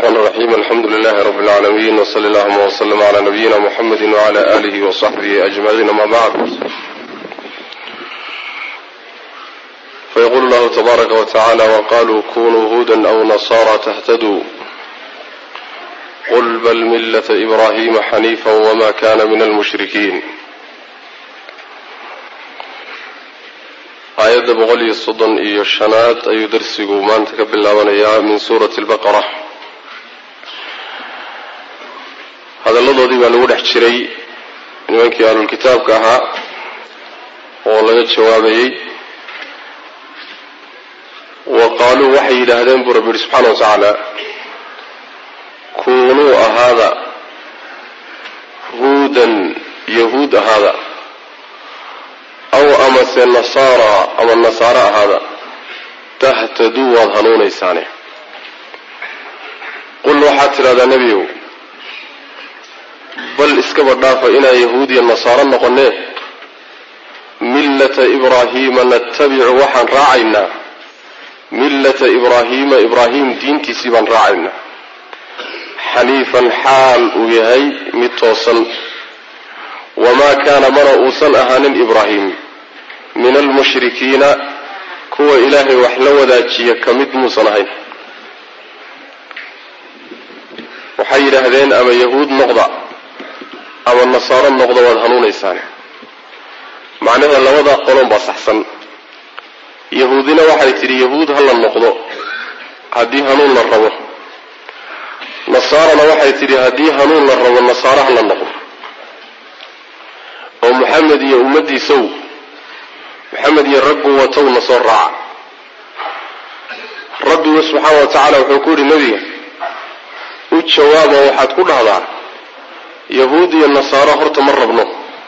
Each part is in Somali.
الرحمن الرحيم الحمد لله رب العالمين وصلى اللهم وسلم على نبينا محمد وعلى آله وصحبه أجمعين ما بعد فيقول الله تبارك وتعالى وقالوا كونوا هودا أو نصارى تهتدوا قل بل ملة إبراهيم حنيفا وما كان من المشركين aayadda boqol iyo soddon iyo shanaad ayuu darsigu maanta ka bilaabanayaa min suurati albaqara hadalladoodii baa lagu dhex jiray nimankii ahlulkitaabka ahaa oo laga jawaabayey wa qaaluu waxay yidhaahdeen buu rabbi yihi subxaana wa tacaala kuunuu ahaada huudan yahuud ahaada aw amase nasaara ama nasaaro ahaada tahtaduu waad hanuunaysaane qul waxaad tidhahdaa nebiyow bal iskaba dhaafa inaan yahuud iyo nasaaro noqonee millata ibraahiima natabicu waxaan raacaynaa millata ibraahiima ibraahim diintiisii baan raacaynaa xaniifan xaal uu yahay mid toosan wamaa kaana mana uusan ahaanin ibraahim min almushrikiina kuwa ilaahay wax la wadaajiya ka mid muusan ahayn waxay yidhaahdeen ama yahuud noqda ama nasaaro noqda waad hanuunaysaane macnaheeda labada qolon baa saxsan yahuudina waxay tidhi yahuud ha la noqdo haddii hanuun la rabo nasaarana waxay tidhi haddii hanuun la rabo nasaaro ha la noqdo oo maxamed iyo ummadiisow maxamed iyo raggu watowna soo raaca rabbigu subxaana wa tacaala wuxuu ku yidhi nebiga u jawaaba waxaad ku dhahdaa yahuud iyo nasaaro horta ma rabno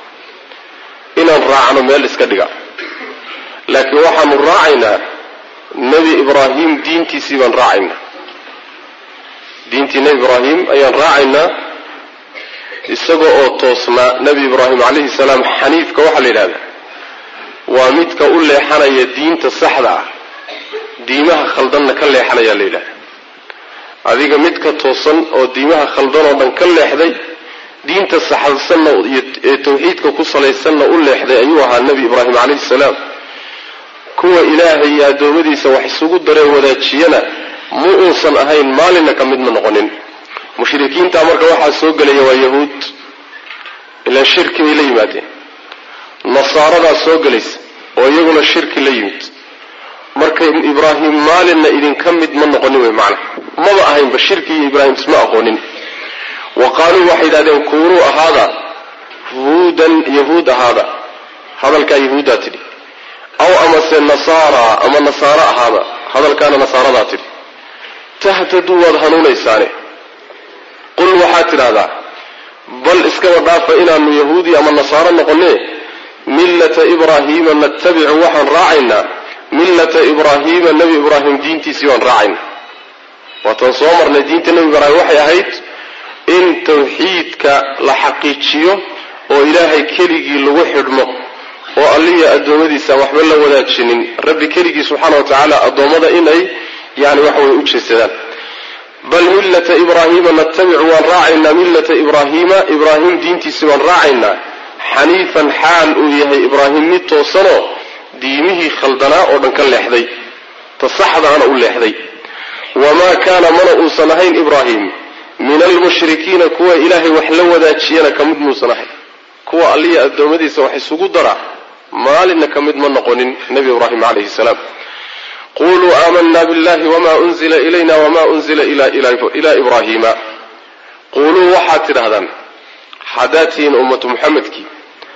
inaan raacno meel iska dhiga laakiin waxaanu raacaynaa nebi ibraahim diintiisii baan raacaynaa diintii nebi ibraahim ayaan raacaynaa isaga oo toosnaa nebi ibraahim calayhi salaam xaniifka waxaa la yidhahdaa waa midka u leexanaya diinta saxda ah diimaha khaldanna ka leexanayaa la yidhahda adiga midka toosan oo diimaha khaldan oo dhan ka leexday diinta saxsanna ee tawxiidka ku salaysanna u leexday ayuu ahaa nebi ibraahim calayhi salaam kuwa ilaahay iyo addoommadiisa wax isugu daree wadaajiyana ma uusan ahayn maalinna ka mid ma noqonin mushrikiinta marka waxaa soo gelaya waa yahuud ilaa shirki bay la yimaadeen nasaaradaa soo gelaysa oo iyaguna shirki la yimid marka ibraahim maalinna idinka mid ma noqonin wey macna maba ahaynba shirki iyo ibraahim isma aqoonin wa qaaluu waxay yidhahdeen kuunuu ahaada huudan yahuud ahaada hadalkaa yahuuddaa tidhi aw amase nasaara ama nasaaro ahaada hadalkaana nasaaradaa tidhi tahtaduu waad hanuunaysaane qul waxaad tidhahdaa bal iskaba dhaafa inaanu yahuudi ama nasaaro noqonee millata ibraahiima natabicu waxaan raacaynaa millata ibraahiima nebi ibraahim diintiisii baan raacaynaa waataan soo marnay diinta nebi ibraahim waxay ahayd in tawxiidka la xaqiijiyo oo ilaahay keligii lagu xidhmo oo alliya addoommadiisaan waxba la wadaajinin rabbi keligii subxaana wa tacaala addoommada inay yani waxa way u jeesadaan bal millata ibraahiima natabicu waan raacaynaa millata ibraahiima ibraahim diintiisi waan raacaynaa xaniifan xaal uu yahay ibraahim mid toosanoo diimihii khaldanaa oo dhan ka leexday ta saxdaana u leexday wamaa kaana mana uusan ahayn ibraahim min almushrikiina kuwa ilaahay wax la wadaajiyana ka mid muusan ahayn kuwa alliya addoommadiisa wax isugu dara maalinna ka mid ma noqonin nebi ibraahim calayhi salaam quluu aamanaa billahi wma unzila ilayna wma unzila ila ibraahiima quuluu waxaad tidhahdaan haddaad tihiin ummatu muxamedkii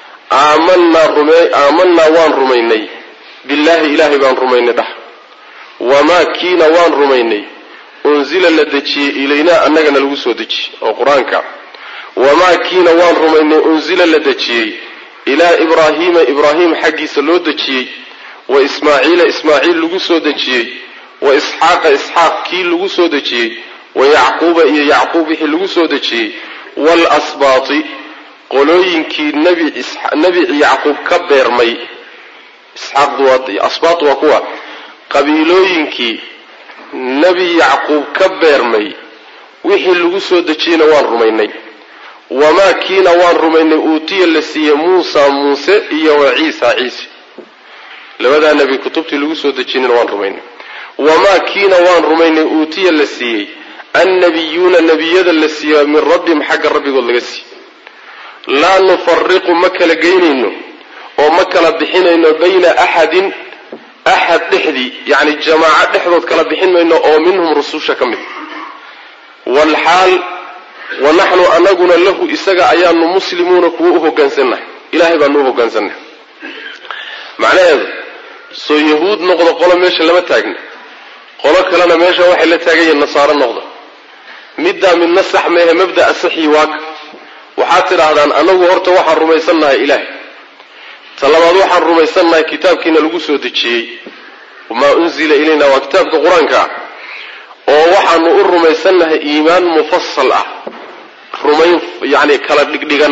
aamanaa waan rumaynay billaahi ilaahay baan rumaynay dhah wamaa kiina waan rumaynay unzila la dejiyey ilaynaa annagana lagu soo dejiyey oo qur-aanka wamaa kiina waan rumaynay unzila la dejiyey ilaa ibraahiima ibraahim xaggiisa loo dejiyey wa ismaaciila ismaaciil lagu soo dejiyey wa isxaaqa isxaaq kii lagu soo dejiyey wa yacquuba iyo yacquub wixii lagu soo dejiyey waalasbaati qolooyinkii nebi yacquub ka beermay asbaat waa kuwa qabiilooyinkii nebi yacquub ka beermay wixii lagu soo dejiyeyna waan rumaynay wamaa kiina waan rumaynay uutiya la siiyey muusa muuse iyo wa ciisa ciise labadaa nebi kutubtii lagu soo dejinayna waan rumaynay wamaa kiina waan rumaynay uutiya la siiyey annabiyuuna nebiyada la siiya min rabbihim xagga rabbigood laga siiye laa nufariqu ma kala geynayno oo ma kala bixinayno bayna axadin axad dhexdii yacni jamaaco dhexdood kala bixin mayno oo minhum rususha ka mid walxaal wa naxnu anaguna lahu isaga ayaanu muslimuuna kuwa u hogaansannahay ilahay baanu u hogaansannahay macnaheedu soo yahuud noqdo qolo meesha lama taagna qolo kalena meesha waxay la taagan yihiin nasaaro noqdo middaa midna sax meehe mabda'a saxii waaka waxaad tidhaahdaan anagu horta waxaan rumaysannahay ilaahay ta labaad waxaan rumaysannahay kitaabkiina lagu soo dejiyey wamaa unzila ilayna waa kitaabka qur-aanka ah oo waxaanu u rumaysannahay iimaan mufasal ah rumayn yacni kala dhigdhigan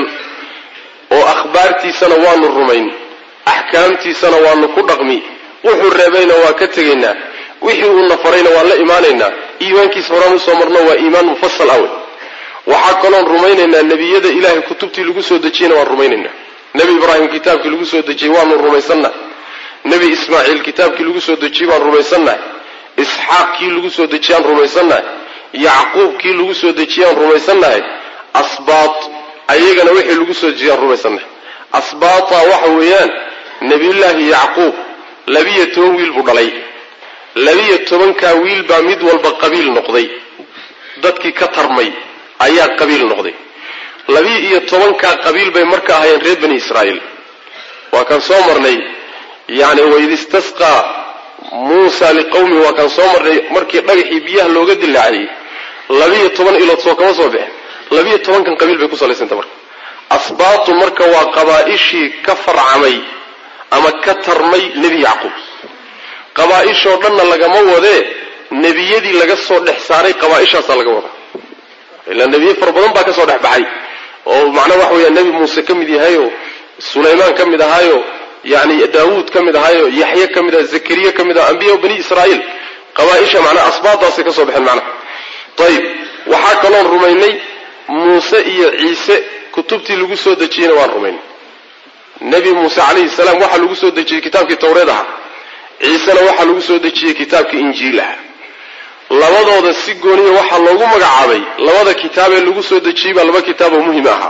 oo akhbaartiisana waanu rumayn axkaamtiisana waanu ku dhaqmi wuxuu reebayna waa ka tegaynaa wixii uuna farayna waan la imaanaynaa iimaankiisa horaan usoo marno waa iimaan mufasal ah wey waxaa kaloon rumaynaynaa nebiyada ilaahay kutubtii lagu soo dejiyeyna waan rumaynaynaa nebi ibraahim kitaabkii lagu soo dejiyey waanu rumaysannahay nebi ismaaciil kitaabkii lagu soo dejiyey baan rumaysannahay isxaaq kii lagu soo dejiyaan rumaysannahay yacquub kii lagu soo dejiyaan rumaysannahay asbaat ayagana wixii lagu soo dejiyaan rumaysannahay asbaata waxa weeyaan nebiyullaahi yacquub labiyo toban wiil buu dhalay labiyo tobankaa wiil baa mid walba qabiil noqday dadkii ka tarmay ayaa qabiil noqday labiyo iyo tobankaa qabiil bay marka ahaayeen reer bani israa'iil waa kaan soo marnay yacni waid istasqaa muusa liqawmihi waa kaan soo marnay markii dhagaxii biyaha looga dilaaciyey labiyo toban ilood soo kama soo bixin labiyo tobankan qabiil bay ku salaysanta marka asbaatu marka waa qabaa'ishii ka farcamay ama ka tarmay nebi yacquub qabaa'ishoo dhanna lagama wadee nebiyadii laga soo dhex saaray qabaa'ishaasaa laga wadaa ilaa nebiye fara badan baa ka soo dhex baxay oo macnaha waxa weeya nebi muuse ka mid yahayo sulaymaan ka mid ahaayo yani daawuud ka mid ahaayo yaxye ka mid aha zakariya ka mid aha ambiya bani israa'iil qabaaisha macnaha asbaabtaasay ka soo baxeen macnaha ayib waxaa kaloon rumaynay muuse iyo ciise kutubtii lagu soo dejiyeyna waan rumaynay nebi muuse calayhi salaam waxaa lagu soo dejiyey kitaabkii tawreed aha ciisena waxaa lagu soo dejiyey kitaabkii injiil aha labadooda si gooniya waxaa loogu magacaabay labada kitaabee lagu soo dejiyey baa laba kitaaboo muhim ahaa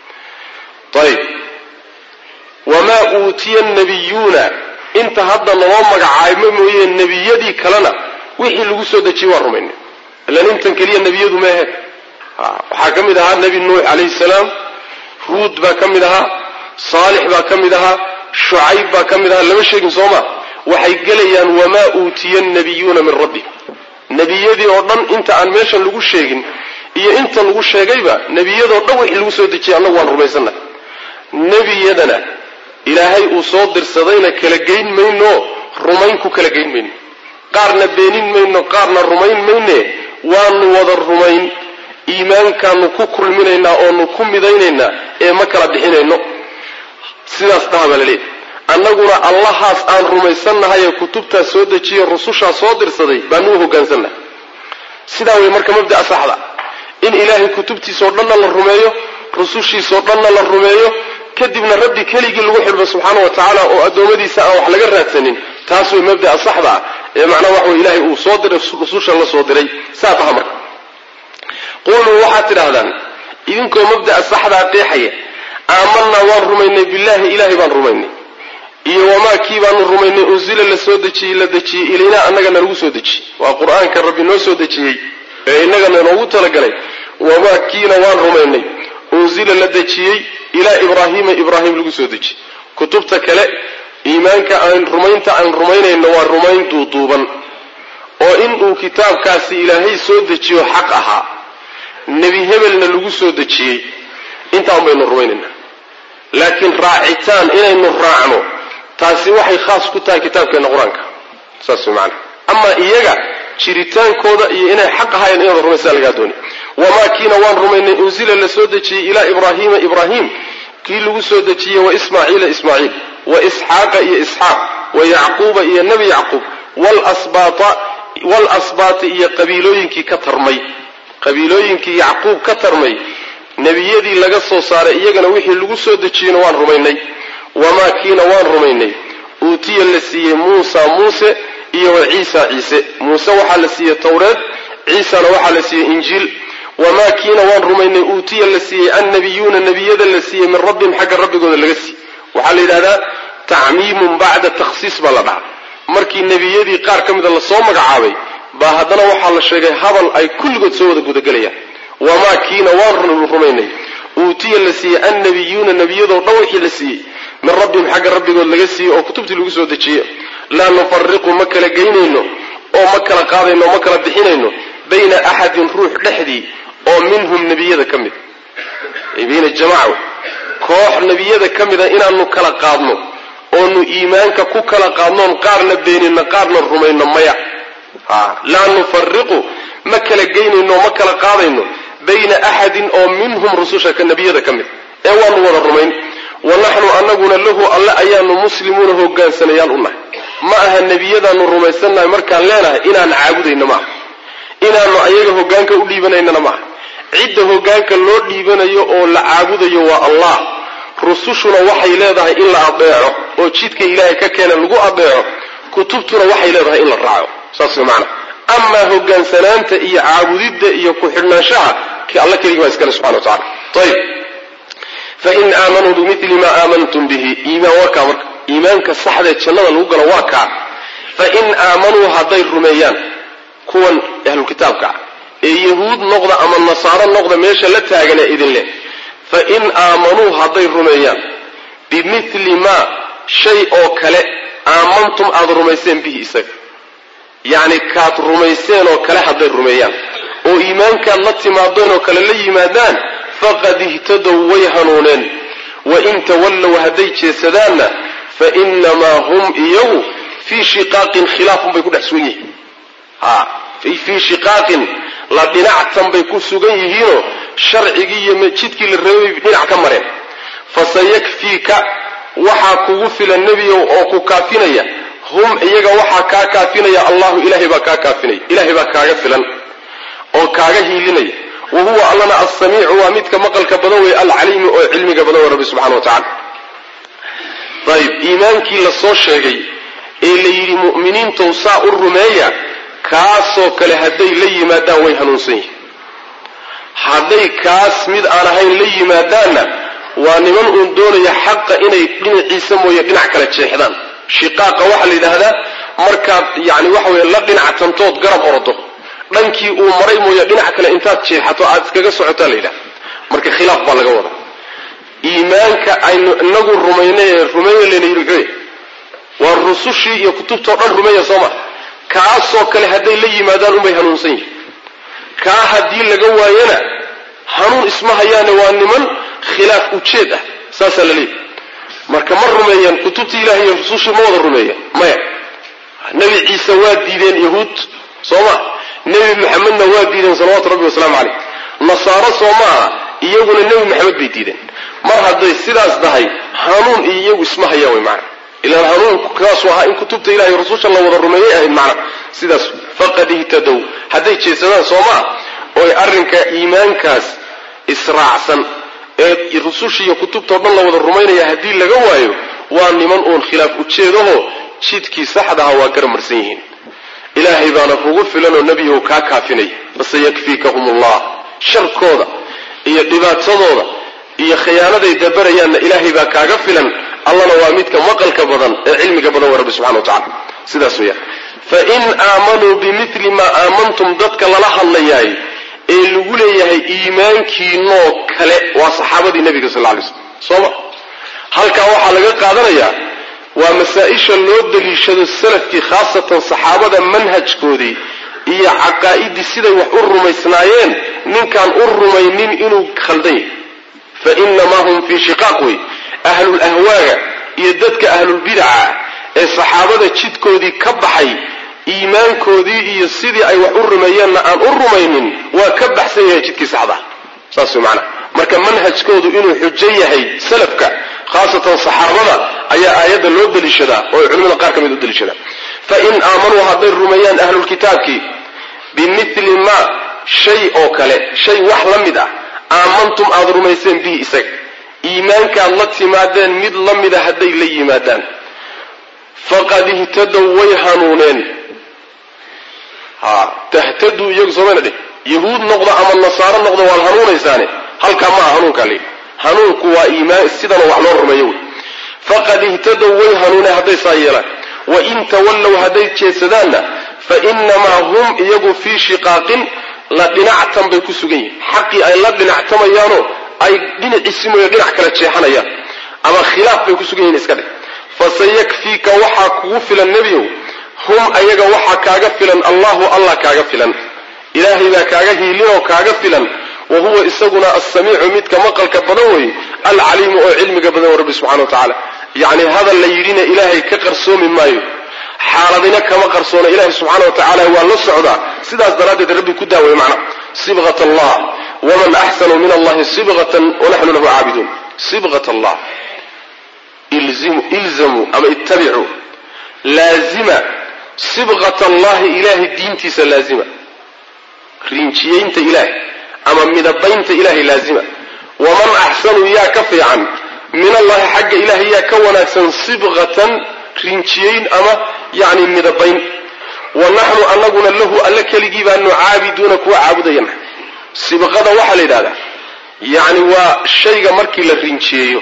ayib wamaa uutiya nabiyuuna inta hadda naloo magacaabo mooye nebiyadii kalena wixii lagu soo dejiyey waan rumaynay ilan intan keliya nebiyadu maahe waxaa ka mid ahaa nebi nuux calayhi salaam ruud baa ka mid ahaa saalix baa ka mid ahaa shucayb baa ka mid ahaa lama sheegin soo ma waxay gelayaan wamaa uutiya nabiyuuna min rabbi nebiyadii oo dhan inta aan meeshan lagu sheegin iyo inta lagu sheegayba nebiyadoo dhan wixii lagu soo dejiyay annagu waan rumaysannahay nebiyadana ilaahay uu soo dirsadayna kala geyn mayno rumayn ku kala geyn mayno qaarna beenin mayno qaarna rumayn mayne waanu wada rumayn iimaankaanu ku kulminaynaa oonu ku midaynaynaa ee ma kala bixinayno sidaas dhaha baa laleeyahy annaguna allahaas aan rumaysannahay ee kutubtaas soo dejiye rusushaa soo dirsaday baanu u hogaansannahay sidaa wey marka mabda'a saxda in ilaahay kutubtiisao dhanna la rumeeyo rusushiisao dhanna la rumeeyo kadibna rabbi keligii lagu xidhmo subxaana wa tacaala oo addoommadiisa aan wax laga raadsanin taas way mabda'a saxda ah ee macnaha waxa wey ilaahay uu soo diray rususha la soo diray saa taha marka quluu waxaad tidhaahdaan idinkoo mabda'a saxdaa qeexaya aamanaa waan rumaynay billaahi ilaahay baan rumaynay iyo wamaa kii baanu rumaynay unsila la soo dejiyey la dejiyey ilaynaa annagana lagu soo dejiyey waa qur-aanka rabbi noo soo dejiyey ee innagana noogu talagalay wamaa kiina waan rumaynay unsila la dejiyey ilaa ibraahiima ibraahim lagu soo dejiyey kutubta kale iimaanka aan rumaynta aan rumaynayno waa rumayn duuduuban oo inuu kitaabkaasi ilaahay soo dejiyo xaq ahaa nebi hebelna lagu soo dejiyey intaan baynu rumaynaynaa laakiin raacitaan inaynu raacno taasi waxay khaas ku tahay kitaabkeenna qur-aanka saas way macanaa amaa iyaga jiritaankooda iyo inay xaq ahaayeen inaad rumaysaa lagaa dooni wamaa kiina waan rumaynay unsila la soo dejiyey ilaa ibraahiima ibraahim kii lagu soo dejiyey wa ismaaciila ismaaciil wa isxaaqa iyo isxaaq wa yacquuba iyo nebi yacquub walasbaata iyo qabiilooyinkii ka tarmay qabiilooyinkii yacquub ka tarmay nebiyadii laga soo saaray iyagana wixii lagu soo dejiyeyna waan rumaynay wamaa kiina waan rumaynay uutiya la siiyey muusa muuse iyo wa ciisa ciise muuse waxaa la siiyey towreed ciisana waxaa la siiyey injiil wamaa kiina waan rumaynay uutiya la siiyey annabiyuuna nebiyada la siiyey min rabbihim xagga rabbigooda laga siiyey waxaa la yidhahdaa tacmiimun bacda takhsiis baa la dhaha markii nebiyadii qaar ka mida lasoo magacaabay baa haddana waxaa la sheegay hadal ay kulligood soo wada gudagelayaan wamaa kiina waan rumaynay uutiya la siiyey annabiyuuna nebiyadoo dhan wixii la siiyey min rabbihim xagga rabbigood laga siiyey oo kutubtii lagu soo dejiyey laa nufariqu ma kala geynayno oo ma kala qaadayno oo ma kala bixinayno bayna axadin ruux dhexdii oo minhum nebiyada ka mid bayna jamaca koox nebiyada ka mida inaanu kala qaadno oonu iimaanka ku kala qaadnoon qaarna beenino qaarna rumayno maya laa nufariqu ma kala geynayno ma kala qaadayno bayna axadin oo minhum rususha nebiyada ka mid ee waanu wada rumayn wa naxnu anaguna lahu alle ayaanu muslimuuna hogaansanayaal u nahay ma aha nebiyadaanu rumaysannahay markaan leenahay inaan caabudayno maaha inaanu ayaga hogaanka u dhiibanaynana maaha cidda hogaanka loo dhiibanayo oo la caabudayo waa allah rusushuna waxay leedahay in la adeeco oo jidka ilaahay ka keena lagu adeeco kutubtuna waxay leedahay in la raaco saas way macana amaa hogaansanaanta iyo caabudidda iyo ku-xidhnaanshaha alla keligii baa iskale subxana wa tacala ayib fain aamanuu bimili maa aamantum bihi iimaan waa kaa marka iimaanka saxdee jannada lagu galo waa kaa fain aamanuu hadday rumeeyaan kuwan ahlukitaabka ah ee yahuud noqda ama nasaaro noqda meesha la taagan ee idin leh fain aamanuu hadday rumeeyaan bimili maa shay oo kale aamantum aada rumayseen bihi isaga yacni kaad rumayseen oo kale hadday rumeeyaan oo iimaankaad la timaadeen oo kale la yimaadaan faqad ihtadow way hanuuneen wain tawallow hadday jeesadaanna fa inamaa hum iyagu fii shiqaaqin khilaafun bay ku dhex sugan yihiin fii shiqaaqin la dhinactan bay ku sugan yihiinoo sharcigii iyo jidkii la rabay dhinac ka mareen fasayakfiika waxaa kugu filan nebiyow oo ku kaafinaya hum iyaga waxaa kaa kaafinaya allahu ilahay baa kaa kaafinaya ilahay baa kaaga filan oo kaaga hiilinaya wa huwa allana alsamiicu waa midka maqalka badan wey alcaliimi oo cilmiga badan wey rabbi subxana wa tacala ayib iimaankii la soo sheegay ee la yidhi mu'miniintow saa u rumeeya kaasoo kale hadday la yimaadaan way hanuunsan yihin hadday kaas mid aan ahayn la yimaadaanna waa niman uun doonaya xaqa inay dhinaciisa mooye dhinac kale jeexdaan shiqaaqa waxaa la yidhaahdaa markaad yani waxa weye la dhinac tantood garab orodo dhankii uu maray mooye dhinac kale intaad jeexato aad iskaga socotaa la yidhahda marka khilaaf baa laga wadaa iimaanka aynu inagu rumaynay ee rumeeya layna yidhi muxuu waa rusushii iyo kutubtao dhan rumeeya soo ma kaasoo kale hadday la yimaadaan unbay hanuunsan yihin kaa haddii laga waayana hanuun isma hayaane waa niman khilaaf ujeed ah saasaa la leeyahy marka ma rumeeyaan kutubtii ilahi iyo rusushii ma wada rumeeyaan maya nebi ciise waa diideen yahuud soo ma nebi maxamedna waa diideen salawaatu rabbi wasalaamu caleyh nasaaro soo maaha iyaguna nebi maxamed bay diideen mar hadday sidaas tahay hanuun iyo iyagu isma hayaan way macana ilaan hanuunkaasu ahaa in kutubta ilahi iyo rususha la wada rumeeyay ahayd macna sidaas faqad ihtadow hadday jeedsadaan soo maa oy arrinka iimaankaas israacsan ee rususha iyo kutubtao dhan la wada rumaynaya haddii laga waayo waa niman uun khilaaf ujeedaho jidkii saxdaha waa garamarsan yihiin ilaahay baana kugu filanoo nebiyahu kaa kaafinaya fasayakfiikahum ullah sharkooda iyo dhibaatadooda iyo khiyaanaday dabarayaanna ilaahay baa kaaga filan allana waa midka maqalka badan ee cilmiga badan waa rabbi subxana wa tacala sidaas weeyaan fain aamanuu bimili maa aamantum dadka lala hadlayaay ee lagu leeyahay iimaankiinoo kale waa saxaabadii nebiga sal lay slm sooma halkaa waxaa laga qaadanayaa waa masaa-isha loo daliishado salafkii khaasatan saxaabada manhajkoodii iyo caqaa'idii siday wax u rumaysnaayeen ninkaan u rumaynin inuu khaldan yahay fa inamaa hum fii shiqaaq wey ahlul ahwaaga iyo dadka ahlulbidaca ee saxaabada jidkoodii ka baxay iimaankoodii iyo sidii ay wax u rumeeyeenna aan u rumaynin waa ka baxsan yahay jidkii saxda saas way macanaha marka manhajkoodu inuu xujo yahay salafka khaasatan saxaabada ayaa aayadda loo daliishadaa oo ay culimada qaar ka mid u daliishadaan fain aamanuu hadday rumeeyaan ahlulkitaabkii bimili maa shay oo kale shay wax la mid ah aamantum aada rumayseen bihi isaga iimaankaad la timaadeen mid la mida hadday la yimaadaan faqad ihtadow way hanuuneen ha tahtaduu iyagu soomana dheh yahuud noqdo ama nasaaro noqdo waad hanuunaysaane halkaa maaha hanuunkaa layidhi hanuunku waa iimaan sidanoo wax loo rumeeyo wey faqad ihtadow way hanuuneen hadday saa yeelaan wain tawallow hadday jeedsadaanna fa inamaa hum iyagu fii shiqaaqin la dhinactan bay ku sugan yihin xaqii ay la dhinactamayaanoo ay dhinaciisi mooye dhinac kala jeexanayaan ama khilaaf bay ku sugan yihin iska dheh fasayakfiika waxaa kugu filan nebiyow hum ayaga waxaa kaaga filan allahu allah kaaga filan ilaahay baa kaaga hiilinoo kaaga filan wa huwa isaguna alsamiicu midka maqalka badan weeye alcaliimu oo cilmiga badan oo rabbi subxana wa tacaala yacni hadal la yidhina ilaahay ka qarsoomi maayo xaaladina kama qarsoona ilaahay subxaana wa tacaala waa la socdaa sidaas daraaddeed rabbi ku daaway macna sibqat allah waman axsanu min allahi sibqatan wanaxnu lahu caabiduun sibqat allah ilzamuu ama ittabicuu laazima sibqat allahi ilaahay diintiisa laazima rinjiyeynta ilaahay ama midabaynta ilaahay laazima waman axsanu yaa ka fiican min allahi xagga ilaahay yaa ka wanaagsan sibqatan rinjiyeyn ama yani midabayn wa naxnu anaguna lahu alle keligii baanu caabiduuna kuwa caabudayana sibqada waxaa la yidhahdaa yacni waa shayga markii la rinjiyeeyo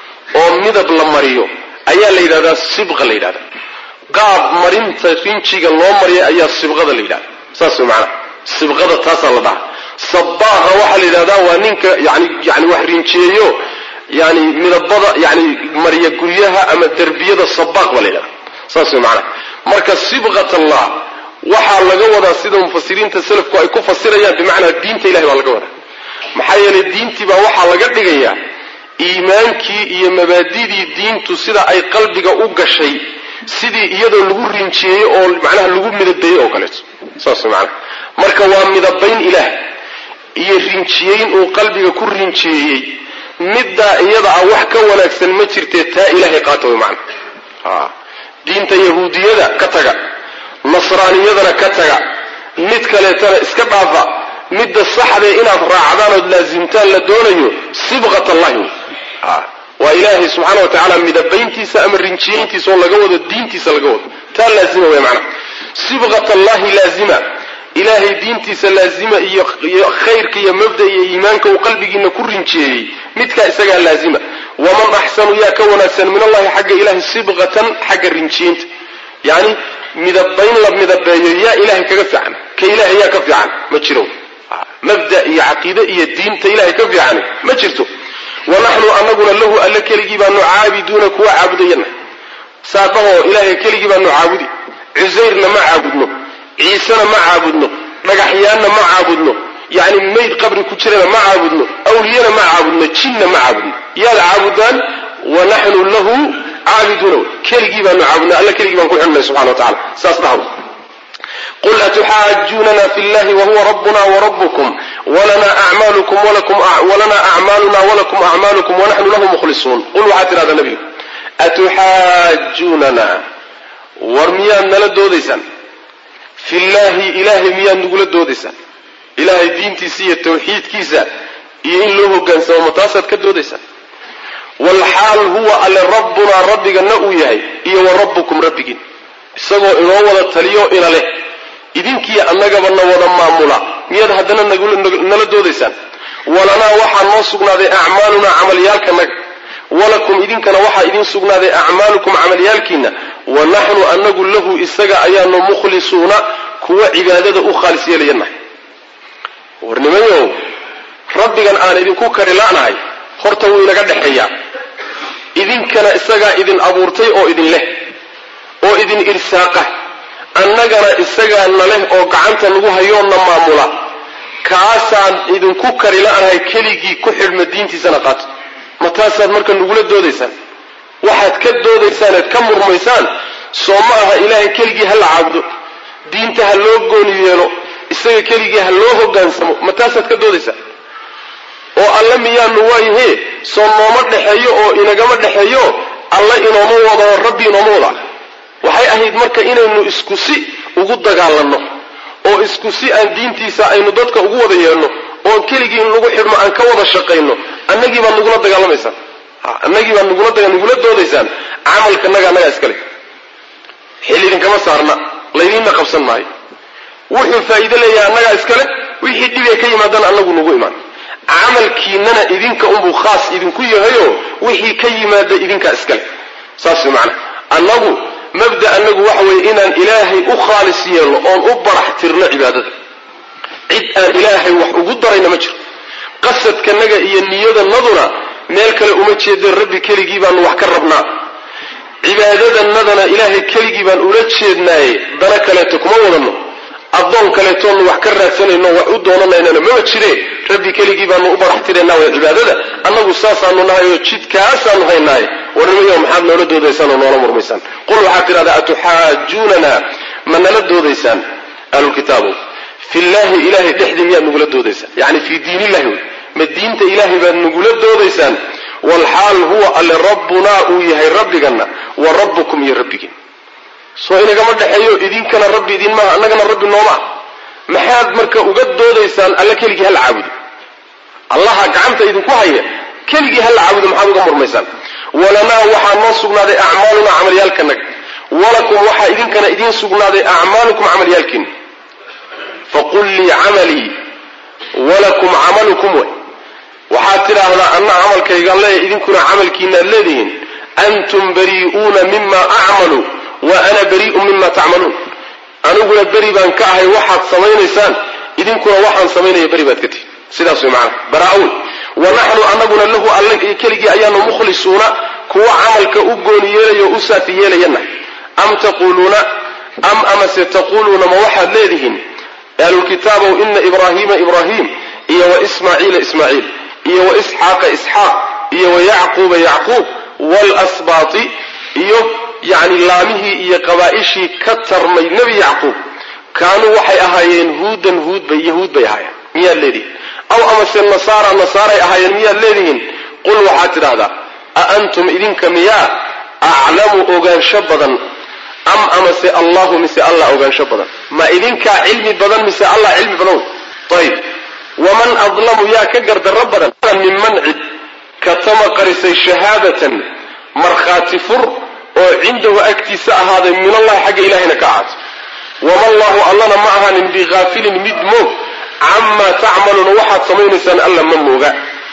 oo midab la mariyo ayaa la yidhahdaa sibqa la yidhahda qaab marinta rinjiga loo mariya ayaa sibqada la yidhahda saas way macanaha sibqada taasaa la dhahaa sabaaqa waxaa la yidhahdaa waa ninka yani yani wax rinjiyeeyo yani midabada yani mariya guryaha ama derbiyada sabaaq baa la yidhahda saas way macanaha marka sibqat allah waxaa laga wadaa sida mufasiriinta selafku ay ku fasirayaan bimacnaa diinta ilahay baa laga wadaa maxaa yeelay diintii baa waxaa laga dhigayaa iimaankii iyo mabaadidii diintu sida ay qalbiga u gashay sidii iyadoo lagu rinjiyeeyey oo macnaha lagu midabeeyey oo kaleeto saas way macanaha marka waa midabayn ilaah iyo rinjiyeyn uu qalbiga ku rinjiyeeyey middaa iyada ah wax ka wanaagsan ma jirtee taa ilaahay qaata way macana diinta yahuudiyada ka taga nasraaniyadana ka taga mid kaleetana iska dhaafa midda saxdee inaad raacdaan ood laasimtaan la doonayo sibqat allahi wey waa ilaahay subxaana wa tacaala midabayntiisa ama rinjiyeyntiisa oo laga wado diintiisa laga wado taa laazima wey macana sibqat allahi laazima ilaahay diintiisa laazima iyo khayrka iyo mabda iyo iimaanka uu qalbigiina ku rinjiyeeyey midkaa isagaa laazima waman axsanu yaa ka wanaagsan min allahi xagga ilahay sibqatan xagga rinjiyeynta yani midabayn la midabeeyo yaa ilahay kaga fiican ka ilahay yaa ka fiican ma jiro mabda iyo caqiide iyo diinta ilahay ka fiican ma jirto wanaxnu anaguna lahu alle keligii baanu caabiduuna kuwa caabudayana saadhahoo ilahay keligii baanu caabudi cusayrna ma caabudno ciisena ma caabudno dhagaxyaanna ma caabudno yani mayd qabri ku jirana ma caabudno awliyana ma caabudno jinna ma caabudno yaad caabudaan wanaxnu lahu caabiduuna keligii baanu caabudna alla keligii baan ku xidhnay subxana wa tacala saas dhahw qul atuxaajunana fi llahi wahuwa rabbuna warabukum walana acmaaluna walakum acmaalukum wanaxnu lahu mukhlisuun qul waxaad tidhahdaa nabigu atuxaajunana war miyaad nala doodaysaan fi llahi ilaahay miyaad nagula doodaysaan ilaahay diintiisa iyo tawxiidkiisa iyo in loo hogaansamo ma taasaad ka doodaysaan walxaal huwa alle rabbunaa rabbigana uu yahay iyo wa rabbukum rabbigiin isagoo inoo wada taliyo ina leh idinkiiyo annagaba na wada maamula miyaad haddana nala doodaysaan walanaa waxaa noo sugnaaday acmaalunaa camalyaalkanaga walakum idinkana waxaa idiin sugnaaday acmaalukum camalyaalkiina wa naxnu anagu lahu isaga ayaanu mukhlisuuna kuwa cibaadada u khaalis yeelayanahay warnimayow rabbigan aan idinku kari la'nahay horta wuu inaga dhexeeyaa idinkana isagaa idin abuurtay oo idin leh oo idin irsaaqa annagana isagaa na leh oo gacanta nagu hayoonna maamula kaasaan idinku kari la'nahay keligii ku xidhma diintiisana qaato ma taasaad marka nagula doodaysaan waxaad ka doodaysaan eed ka murmaysaan soo ma aha ilaahay keligii ha la caabudo diinta ha loo gooni yeelo isaga keligii ha loo hogaansamo ma taasaad ka doodaysaan oo alle miyaanu waayahe soo nooma dhexeeyo oo inagama dhexeeyo alle inooma wado oo rabbi inooma wada waxay ahayd marka inaynu isku si ugu dagaalanno oo isku si aan diintiisa aynu dadka ugu wada yeelno oon keligii in lagu xidhno aan ka wada shaqayno annagii baad nagula dagaalamaysaan annagii baad nagula nagula doodaysaan camalkanaga annagaa iskale xil idinkama saarna laydinna qabsan maayo wuxuu faa'iide leeyahay annagaa iskale wixii dhibee ka yimaadana annagu nagu imaan camalkiinana idinka unbuu khaas idinku yahayoo wixii ka yimaada idinkaa iskale saas way macana annagu mabda annagu waxa weeye inaan ilaahay u khaalis yeelno oon u barax tirno cibaadada cid aan ilaahay wax ugu darayna ma jiro qasadkanaga iyo niyadanaduna meel kale uma jeedeen rabbi keligii baanu wax ka rabnaa cibaadadanadana ilaahay keligii baan ula jeednaaye dana kaleeto kuma wadanno addoon kaleetoonu wax ka raadsanayno wax u doonanaynana mama jire rabbi keligii baanu u barax tiraynaa way cibaadada annagu saasaanu nahay oo jidkaasaanu haynaaye warnimayo maxaad noola doodaysaan oo noola murmaysaan qul waxaad tidhahdaa atuxaajuunana ma nala doodaysaan ahlulkitaabow fillahi ilahay dhexdii miyaad nagula doodaysaan yani fii diin illahi wey ma diinta ilaahay baad nagula doodaysaan walxaal huwa alle rabbunaa uu yahay rabbiganna wa rabbukum iyo rabbigiin soo inagama dhexeeyo idinkana rabbi idin maaha annagana rabbi nooma ah maxaad marka uga doodaysaan alle keligii hala caabudo allaha gacanta idinku haya keligii hala caabudo maxaad uga murmaysaan walanaa waxaa noo sugnaaday acmaalunaa camalyaalkanaga walakum waxaa idinkana idiin sugnaaday acmaalukum camalyaalkiina faqul lii camalii walakum camalukum way waxaad tidhaahdaa anna camalkaygaan leeyahy idinkuna camalkiinaad leedihiin antum barii'uuna mima acmalu wa ana barii'un mima tacmaluun aniguna beri baan ka ahay waxaad samaynaysaan idinkuna waxaan samaynaya beri baad ka tihin sidaas way macana baraa-uun wa naxnu anaguna lahu alle keligii ayaanu mukhlisuuna kuwa camalka u gooni yeelaya o u saafi yeelayana am taquuluuna am amase taquuluuna ma waxaad leedihiin ahlulkitaabow ina ibraahiima ibraahim iyo wa ismaaciila ismaaciil iyo wa isxaaqa isxaaq iyo wa yacquuba yacquub waalasbaati iyo yacni laamihii iyo qabaa'ishii ka tarmay nebi yacquub kaanuu waxay ahaayeen huudan huudbay yahuud bay ahaayeen miyaad leedihiin aw amase nasaara nasaaray ahaayeen miyaad leedihiin qul waxaad tidhahdaa a antum idinka miyaa aclamu ogaansho badan am amase allahu mise allah ogaansho badan ma idinkaa cilmi badan mise allah cilmi badan wey ayib waman adlamu yaa ka gardarro badan minman cid katama qarisay shahaadatan markhaati fur oo cindahu agtiisa ahaaday min allahi xagga ilahayna ka ahaato wama allahu allana ma ahaanin bihaafilin mid moog camaa tacmaluuna waxaad samaynaysaan alla ma mooga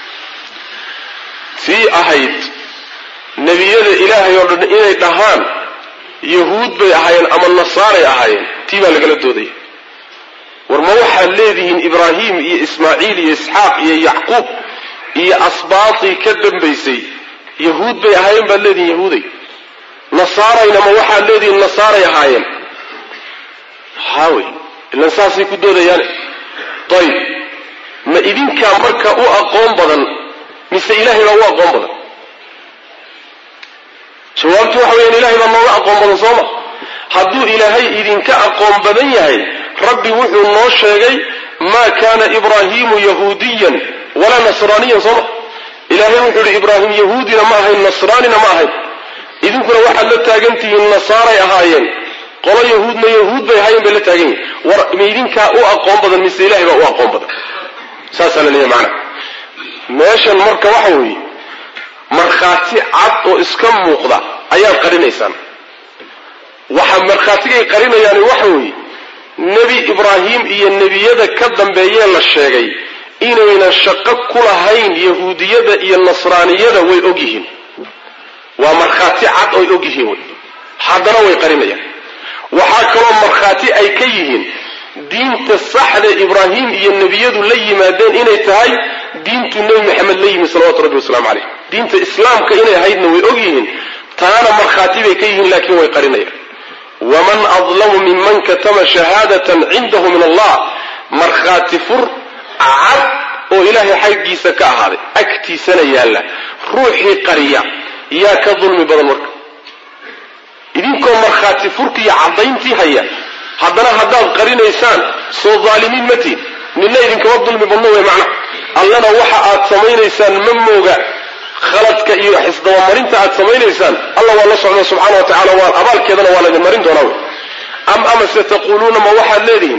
tii ahayd nebiyada ilaahay oo dhan inay dhahaan yahuud bay ahaayeen ama nasaaray ahaayeen tii baa lagala doodaya war ma waxaad leedihiin ibraahim iyo ismaaciil iyo isxaaq iyo yacquub iyo asbaatii ka dambaysay yahuud bay ahaayeen baad leedihiin yahuuday nasaarayna ma waxaad leedihiin nasaaray ahaayeen haawey ilan saasay ku doodayaane ayib ma idinkaa marka u aqoon badan mise ilaahay baa u aqoon badan jawaabtu waxa weeyaan ilahay baa nooga aqoon badan sooma hadduu ilaahay idinka aqoon badan yahay rabbi wuxuu noo sheegay maa kaana ibraahiimu yahuudiyan walaa nasraaniyan sooma ilaahay wuxuu yihi ibraahim yahuudina ma ahayn nasraanina ma ahayn idinkuna waxaad la taagantihiin nasaaray ahaayeen qolo yahuudna yahuud bay ahaayeen bay la taagan yihin war ma idinkaa u aqoon badan mise ilahay baa u aqoon badan saasaa la leeyahy macana meeshan marka waxa weeye markhaati cad oo iska muuqda ayaad qarinaysaan waxa markhaatigay qarinayaani waxa weeye nebi ibraahim iyo nebiyada ka dambeeyee la sheegay inaynan shaqo ku lahayn yahuudiyada iyo nasraaniyada way og yihiin waa markhaati cad oy og yihiin wey haddana way qarinayaan waxaa kaloo markhaati ay ka yihiin diinta saxda ibraahim iyo nebiyadu la yimaadeen inay tahay diintu nebi maxamed la yimi salawatu rabbi wasalaamu caleyh diinta islaamka inay ahaydna way og yihiin taana markhaati bay ka yihiin laakiin way qarinayaan waman adlamu minman katama shahaadatan cindahu min allah markhaati fur cad oo ilaahay xaggiisa ka ahaaday agtiisana yaalla ruuxii qariya yaa ka dulmi badan marka idinkoo markhaati furkiiyo caddayntii haya haddana haddaad qarinaysaan soo daalimiin ma tihin nina idinkama dulmi badno wey macna allana waxa aad samaynaysaan ma mooga khaladka iyo xisdabamarinta aad samaynaysaan alla waa la socda subxaana wa tacala waa abaalkeedana waa laydin marin doonaa wey am amase taquuluuna ma waxaad leedihiin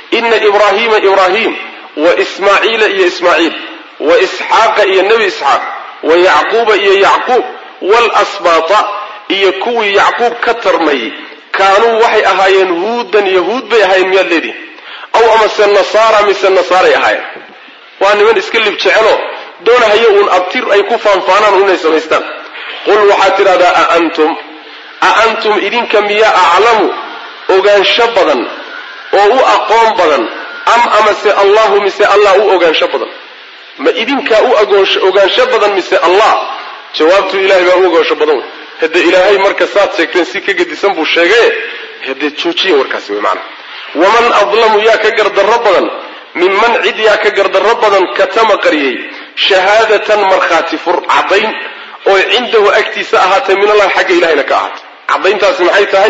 ina ibraahiima ibraahim wa ismaaciila iyo ismaaciil wa isxaaqa iyo nebi isxaaq wa yacquuba iyo yacquub waalasbaata iyo kuwii yacquub ka tarmayey kaanuu waxay ahaayeen huudan yahuud bay ahaayeen miyaad leedihin aw amase nasaara mise nasaaray ahaayeen waa niman iska lib jecelo doonahaya uun abtir ay ku faanfaanaan inay samaystaan qul waxaad tidhahdaa aantum a antum idinka miyaa aclamu ogaansho badan oo u aqoon badan am amase allahu mise allah u ogaansho badan ma idinkaa u ogaansho badan mise allah jawaabtu ilahay baa u ogaansho badan wey hadde ilaahay marka saad sheegteen si ka gedisan buu sheegaye haddee joojiya warkaasi wey maanaa waman adlamu yaa ka gardarro badan minman cid yaa ka gardarro badan katama qariyey shahaadatan markhaati fur caddayn oo cindahu agtiisa ahaatay min allahi xagga ilahayna ka ahaatay caddayntaasi maxay tahay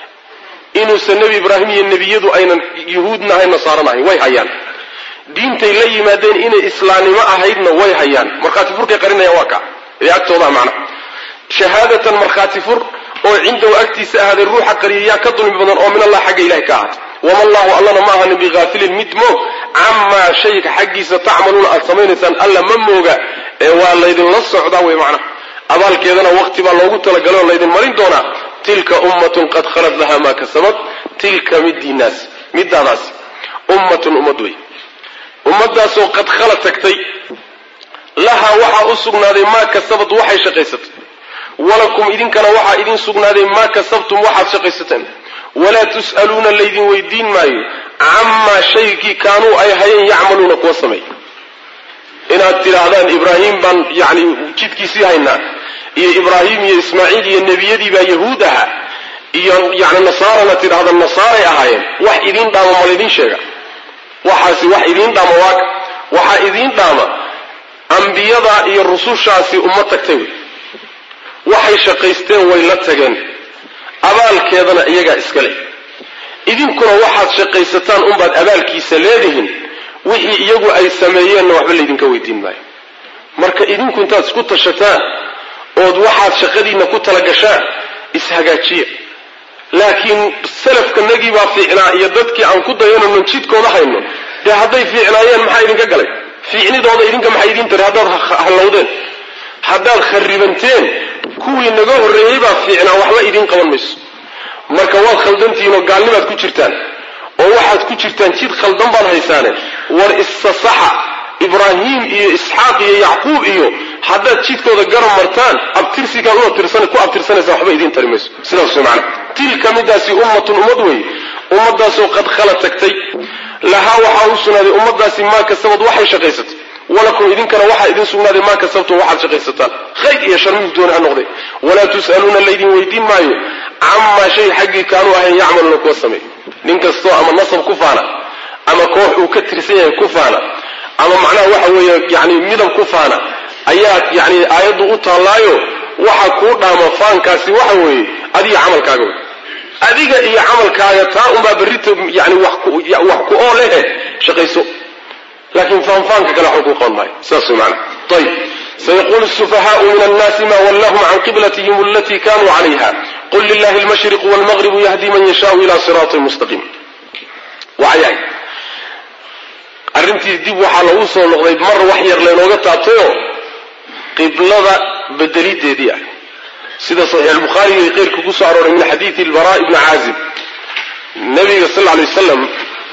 inuusan nebi ibraahim iyo nebiyadu aynan yuhuudna ahayn nasaarana ahayn way hayaan diintay la yimaadeen inay islaamnimo ahaydna way hayaan markhaati furkay qarinayaan waa ka ee agtoodaa macna shahaadatan markhaati fur oo cindahu agtiisa ahaaday ruuxa qariya yaa ka dulmi badan oo min allah xagga ilahay ka ahaatay wama allahu allana ma ahanin bihaafilin mid moog camaa shayga xaggiisa tacmaluuna aad samaynaysaan alla ma mooga ee waa laydinla socdaa wey macnaha abaalkeedana waqti baa loogu talagalay oo laydin marin doonaa tilka ummatun qad khalad laha maa kasabat tilka midiinaas midaadaas ummatun ummad wey ummadaasoo qad khala tagtay lahaa waxaa u sugnaaday maa kasabad waxay shaqaysatay walakum idinkana waxaa idin sugnaaday maa kasabtum waxaad shaqaysateen walaa tus'aluuna laydin weydiin maayo camaa shaygii kaanuu ay hayeen yacmaluuna kuwa sameey inaad tidhaahdaan ibraahim baan yani jidkiisii haynaa iyo ibraahim iyo ismaaciil iyo nebiyadii baa yahuud ahaa iyo yani nasaarana tidhahda nasaaray ahaayeen wax idiin dhaama ma laydin sheega waxaasi wax idiin dhaama waaka waxaa idiin dhaama ambiyada iyo rusushaasi uma tagtay wey waxay shaqaysteen way la tageen abaalkeedana iyagaa iska leh idinkuna waxaad shaqaysataan unbaad abaalkiisa leedihin wixii iyagu ay sameeyeenna waxba laydinka weydiin maayo marka idinku intaad isku tashataan ood waxaad shaqadiinna ku talagashaan ishagaajiya laakiin salafkanagii baa fiicnaa iyo dadkii aan ku dayanano jidkooda hayno dee hadday fiicnaayeen maxaa idinka galay fiicnidooda idinka maxay idiin tari haddaad hallowdeen haddaad kharibanteen kuwii naga horreeyey baa fiicnaa waxba idiin qaban mayso marka waad khaldantihiin oo gaalnimaad ku jirtaan oo waxaad ku jirtaan jid khaldan baad haysaane war issasaxa ibraahim iyo isxaaq iyo yacquub iyo haddaad jidkooda garab martaan abtirsigaad u abtirsan ku abtirsanaysaa waxba idiin tari mayso sidaas way macana tilka midaasi ummatun ummad weeye ummadaasoo qad khala tagtay lahaa waxaa u sugnaaday ummadaasi maa kasabad waxay shaqaysatay walakum idinkana waxaa idin sugnaaday maa kasabtum waxaad shaqaysataan khayr iyo shar mid dooni ha noqday walaa tus'aluuna laydin weydiin maayo camaa shay xaggii kaanuu ahayn yacmaluuna kuwa sameey nin kastoo ama nasab ku faana ama koox uu ka tirsan yahay ku faana ama macnaha waxa weeye yani midab ku faana ayaa yani aayaddu u taallaayo waxa kuu dhaama faankaasi waxa weeye adiga camalkaaga wey adiga iyo camalkaaga taa unbaa berrita yani wax ku oo lehe shaqayso laakiin faanfaanka kale waxba kuu qaban maayo saas way macana ayib sayaqulu الsufahaءu min الnasi ma wallahum can qiblatihim alati kanuu calayha qul lilahi اlmashriq wاlmagribu yahdi man yashaau ila siraaطi mustaqiim wayahay arrintii dib waxaa lagu soo noqday mar wax yar laynooga taabtayo qiblada bedelideedii ah sida saxiix albukhaari iyo keyrka ku soo arooray min xadiidi albara ibni caazib nabiga sal lla alay wasalam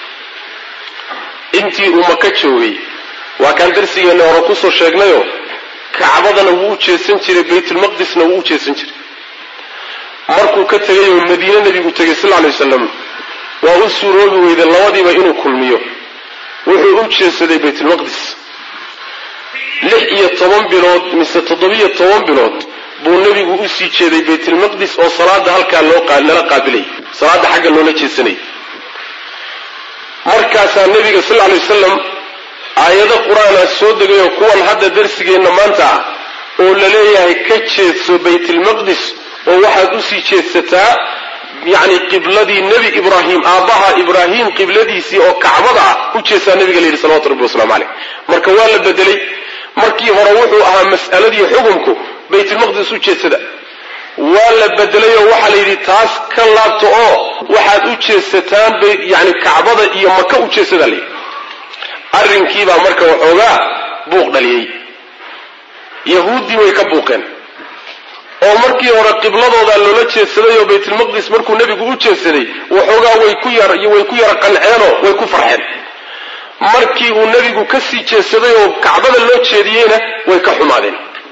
intii uu maka joogay waa kaan darsigeenna hore kusoo sheegnayo kacbadana wuu u jeesan jiray baytulmaqdisna wuu u jeesan jiray markuu ka tegay oo madiine nebigu tegay sal lla alay wasalam waa u suuroobi weyday labadiiba inuu kulmiyo wuxuu u jeesaday baytulmaqdis lix iyo toban bilood mise toddobiyo toban bilood buu nebigu usii jeeday baytulmaqdis oo salaada halkaa loollala qaabilayay salaada xagga loola jeesanayay markaasaa nebiga sal alay wasalam aayado qur-aanaa soo degayoo kuwan hadda darsigeenna maanta ah oo la leeyahay ka jeedso baytulmaqdis oo waxaad usii jeedsataa yacni qibladii nebi ibraahim aabbaha ibraahim qibladiisii oo kacbada ah u jeesaa nebiga la yidhi salawatu rabbi waslamu caleyh marka waa la bedelay markii hore wuxuu ahaa mas'aladii xukumku baytulmaqdis u jeedsada waa la bedelay oo waxaa la yidhi taas ka laabta oo waxaad u jeesataan bay yani kacbada iyo maka u jeesadaa layidhi arrinkiibaa marka waxoogaa buuq dhaliyey yahuuddii way ka buuqeen oo markii hore qibladoodaa loola jeedsaday oo baytulmaqdis markuu nebigu u jeedsaday waxoogaa way ku yar way ku yara qanceenoo way ku farxeen markii uu nebigu ka sii jeedsaday oo kacbada loo jeediyeyna way ka xumaadeen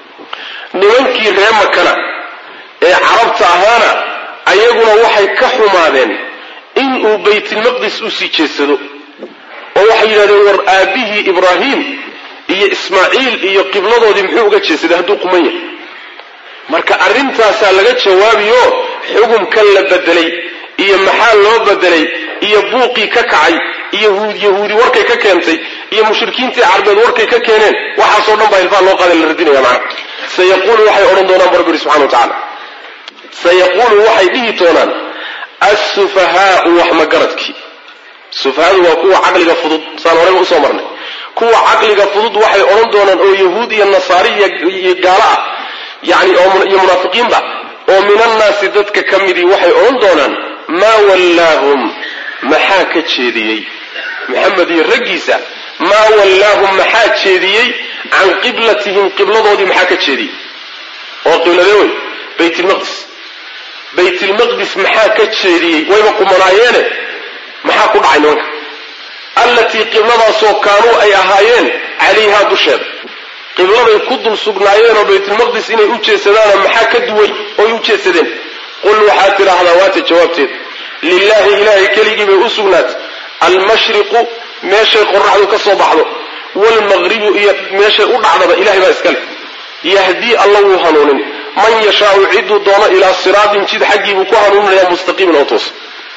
nimankii ree makana ee carabta ahaana ayaguna waxay ka xumaadeen inuu baytulmaqdis usii jeedsado oo waxay yidhahdeen war aabbihii ibraahim iyo ismaaciil iyo qibladoodii muxuu uga jeedsaday hadduu quman yahay marka arrintaasaa laga jawaabiyo xugumkan la bedelay iyo maxaa loo bedelay iyo buuqii ka kacay iyo yahuudi warkay ka keentay iyo mushrikiintii carbeed warkay ka keeneen waxaasoo dhan baa ilfaa loo qaada la radinaya macna sayaquulu waxay odhan doonaan bu rabbi ihi subxana wa tacala sayaquulu waxay dhihi doonaan assufahaau wax magaradkii sufahadu waa kuwa caqliga fudud saan horeyba usoo marnay kuwa caqliga fudud waxay odhan doonaan oo yahuud iyo nasaari iyo gaalo ah yani iyo munaafiqiinba oo min annaasi dadka ka midii waxay odhan doonaan maa wallaahum maxaa ka jeediyey maxamed iyo raggiisa maa wallaahum maxaa jeediyey can qiblatihim qibladoodii maxaa ka jeediyey oo qibladee wey baytlmaqdis baytlmaqdis maxaa ka jeediyey wayba qumanaayeene maxaa ku dhacay nimanka allatii qibladaasoo kaanuu ay ahaayeen calayhaa dusheeda qibladay ku dul sugnaayeenoo baytulmaqdis inay u jeesadaana maxaa ka duway oy u jeesadeen qul waxaad tidhaahdaa waata jawaabteed lilaahi ilaahay keligii bay u sugnaatay almashriqu meeshay qoraxdu ka soo baxdo waalmaqribu iyo meeshay u dhacdaba ilahay baa iskale yahdii alla wuu hanuunin man yashaau ciduu doono ilaa siraatin jid xaggii buu ku hanuuninaya mustaqiimin oo toos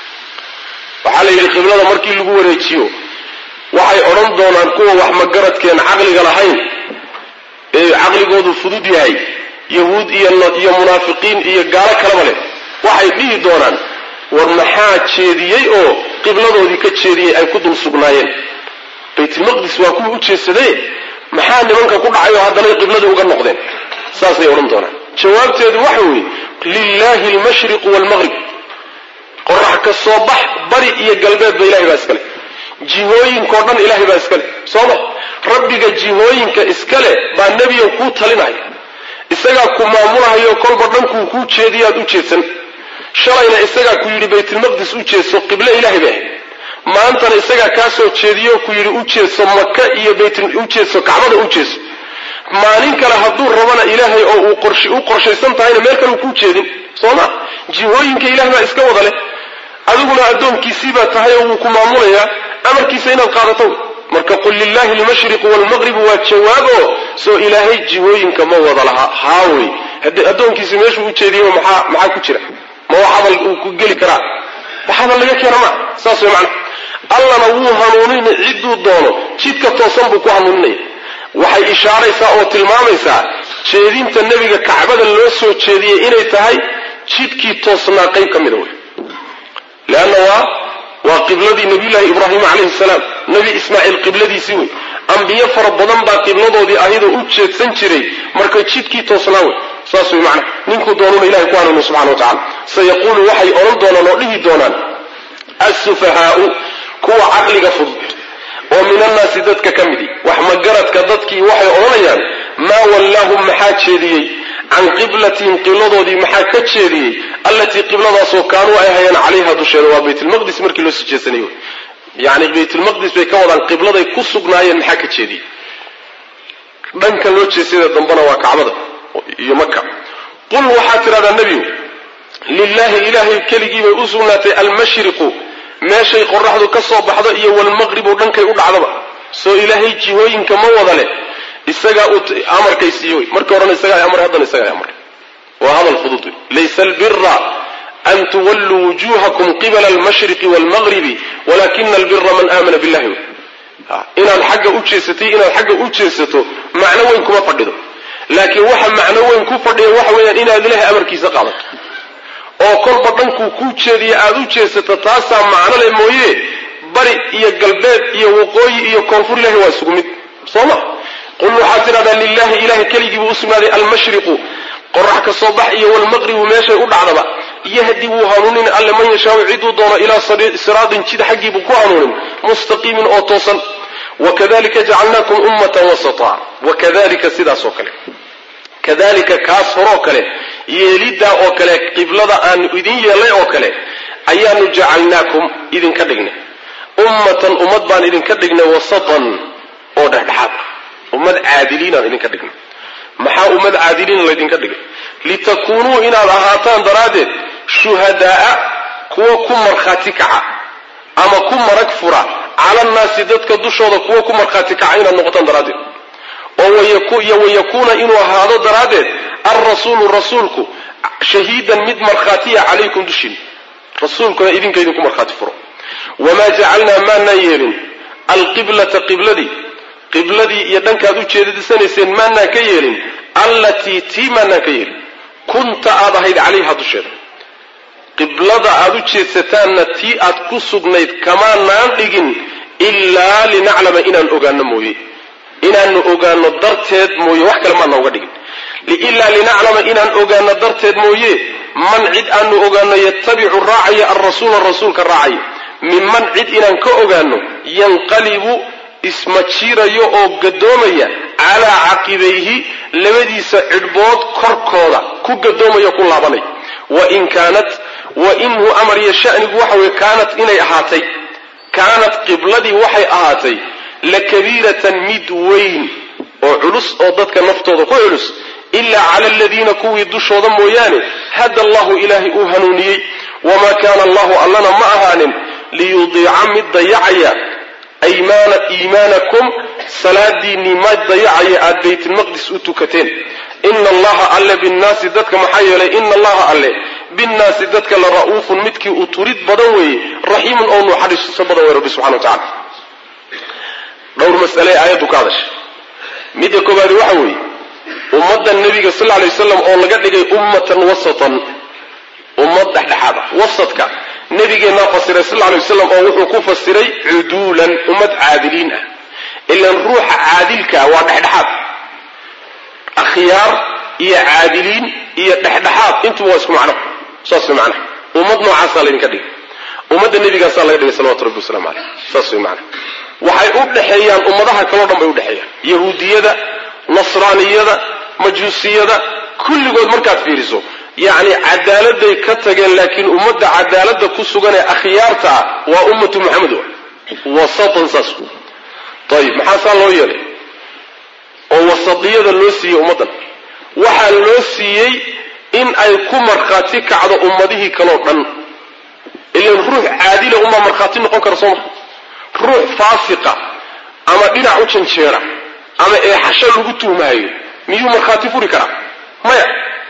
waxaa la yidhi qiblada markii lagu wareejiyo waxay odhan doonaan kuwa wax magaradkeen caqliga lahayn ee caqligoodu fudud yahay yahuud iyo munaafiqiin iyo gaalo kalaba leh waxay dhihi doonaan war maxaa jeediyey oo qibladoodii ka jeediyey ay ku dul sugnaayeen baytulmaqdis waa kuwa u jeesadee maxaa nimanka ku dhacay oo haddana qibladii uga noqdeen saasay odhan doonaan jawaabteedu waxa weeye lilaahi almashriqu waalmaqrib qorax ka soo bax bari iyo galbeedba ilahay baa iskale jihooyinkao dhan ilahay baa iskale sooma rabbiga jihooyinka iskale baa nebiga kuu talinaya isagaa ku maamulahayo kolba dhankuu kuu jeediyo aad u jeedsan shalayna isagaa ku yidhi baytulmaqdis u jeedso qible ilahay bay ahayd maantana isagaa kaa soo jeediyo ku yidhi u jeedso maka iyo u jeedso kacbada u jeedso maalin kale hadduu rabana ilaahay oo uu u qorshaysan tahayna meel kale u kuu jeedin soo ma jihooyinka ilaah baa iska wada leh adiguna addoonkiisii baa tahay oo wuu ku maamulayaa amarkiisa inaad qaadato marka qul lilaahi almashriqu waalmaqribu waa jawaabo soo ilaahay jihooyinka ma wada lahaa haawey addoonkiisi meeshuu u jeediyey maxaa maxaa ku jira ma wax hadal uu ku geli karaa wax hadal laga keena maa saas way macana allana wuu hanuunin cidduu doono jidka toosan buu ku hanuuninaya waxay ishaaraysaa oo tilmaamaysaa jeedinta nebiga kacbada loo soo jeediyey inay tahay jidkii toosnaa qayb ka mida wey leanna waa waa qibladii nabiyullaahi ibraahim calayhi salaam nebi ismaaciil qibladiisii wey ambiyo fara badan baa qibladoodii ahidoo u jeedsan jiray marka jidkii toosnaa wey saas wey macana ninkuu doonuna ilahay ku hanuuniy subxana wa tacala sayaquulu waxay odhan doonaan oo dhihi doonaan assufahaau kuwa caqliga fudud oo min annaasi dadka ka midi wax magaradka dadkii waxay odhanayaan maa wallaahum maxaa jeediyey can qiblatihim qibladoodii maxaa ka jeediyey allatii qibladaasoo kaanuu ay hayeen calayha dusheeda waa baytulmaqdis markii loo sii jeesanayo yani baytulmaqdis bay ka wadaan qibladay ku sugnaayeen maxaa ka jeediyey dhanka loo jeesada dambana waa kacbada iyo maka qul waxaad tidhahdaa nebigu lilaahi ilaahay keligii bay u sugnaatay almashriqu meeshay qoraxdu ka soo baxdo iyo walmaqribu dhankay u dhacdaba soo ilaahay jihooyinka ma wada leh isagaa amarkay siiye wey markii horena isagaa amray haddana isagaa amray waa hadal fudud wey laysa albira an tuwalluu wujuhakum qibala almashriqi waalmaqribi walakina albira man aamana billahi wey inaad xagga u jeesatay inaad xagga u jeesato macno weyn kuma fadhido laakiin waxa macno weyn ku fadhiya waxa weeyaan inaad ilaahay amarkiisa qaadato oo kolba dhankuu kuu jeediya aada u jeesato taasaa macno leh mooye bari iyo galbeed iyo waqooyi iyo koonfur ilahi waa isugu mid soo ma qul waxaad tidhahdaa lilahi ilahay keligii buu u sugnaaday almashriqu qorax ka soo bax iyo walmaqribu meeshay u dhacdaba yahdi wuu hanuunin alle man yashaau ciduu doono ilaa siraatin jid xaggiibuu ku hanuunin mustaqiimin oo toosan wakadalika jacalnaakum ummatan wasata wakadalika sidaas oo kale kadalika kaas horoo kale yeeliddaa oo kale qiblada aanu idin yeelnay oo kale ayaanu jacalnaakum idinka dhignay ummatan ummad baan idinka dhignay wasatan oo dhexdhexaad ah ummad caadiliinaan idinka dhignay maxaa ummad caadiliina laydinka dhigay litakuunuu inaad ahaataan daraaddeed shuhadaaa kuwa ku markhaati kaca ama ku marag fura cala annaasi dadka dushooda kuwa ku markhaati kaca inaad noqotaan daraaddeed oo iyo wayakuuna inuu ahaado daraaddeed alrasuulu rasuulku shahiidan mid markhaatiya calaykum dushiin rasuulkuna idinka idinku markhaati furo wamaa jacalnaa maanaan yeelin alqiblata qibladii qibladii iyo dhankaad u jeedisanayseen maanaan ka yeelin allatii tii maanaan ka yeelin kunta aad ahayd calayha dusheeda qiblada aad u jeedsataanna tii aad ku sugnayd kamaanaan dhigin ilaa linaclama inaan ogaano mooye inaanu ogaano darteed mooye wax kale maana uga dhigin ilaa linaclama inaan ogaano darteed mooye man cid aanu ogaano yatabicu raacaya alrasuula rasuulka raacaya minman cid inaan ka ogaano yanqalibu ismajiirayo oo gadoomaya calaa caqibayhi labadiisa cidhbood korkooda ku gadoomaya ku laabanay wain kaanat wainhu amar iyo shanigu waxa weye kaanat inay ahaatay kaanat qibladii waxay ahaatay lakabiiratan mid weyn oo culus oo dadka naftooda ku culus ilaa cala aladiina kuwii dushooda mooyaane hada allahu ilaahay uu hanuuniyey wamaa kaana allahu allana ma ahaanin liyudiica mid dayacaya aymaana iimaanakum salaadiinnii ma dayacaya aad baytulmaqdis u tukateen ina allaha alle binnaasi dadka maxaa yeelay ina allaha alle binnaasi dadka la ra'uufun midkii uu turid badan weeye raxiimun oo nuuxariiso badan wey rabbi subxana wa tacala dhowr masale aayaddu ka hadashay midda koobaadi waxa weeye ummadda nebiga sal alay waslam oo laga dhigay ummatan wasatan ummad dhexdhexaad ah wasadka nabigeennaa fasiray sal alay waslam oo wuxuu ku fasiray cuduulan ummad caadiliin ah ilan ruuxa caadilkaa waa dhexdhexaad akhyaar iyo caadiliin iyo dhexdhexaad intuba waa isku macno saas way macnaha ummad noocaasaa laydinka dhigay ummadda nebigaasaa laga dhigay salawatu rabbi waslamu caleyh saas way macnaha waxay u dhexeeyaan ummadaha kaleo dhan bay udhexeeyaan yahuudiyada nasraaniyada majuusiyada kulligood markaad fiiriso yacni cadaaladay ka tageen laakiin ummadda cadaalada ku sugan ee akhyaarta ah waa ummatu maxamed wasatan saas ayib maxaa saa loo yeelay oo wasadiyada loo siiyey ummaddan waxaa loo siiyey in ay ku markhaati kacdo ummadihii kaleo dhan ilan ruux caadila unbaa markhaati noqon kara soo maa ruux faasiqa ama dhinac u janjeera ama eexasho lagu tuhmahayo miyuu markhaati furi karaa maya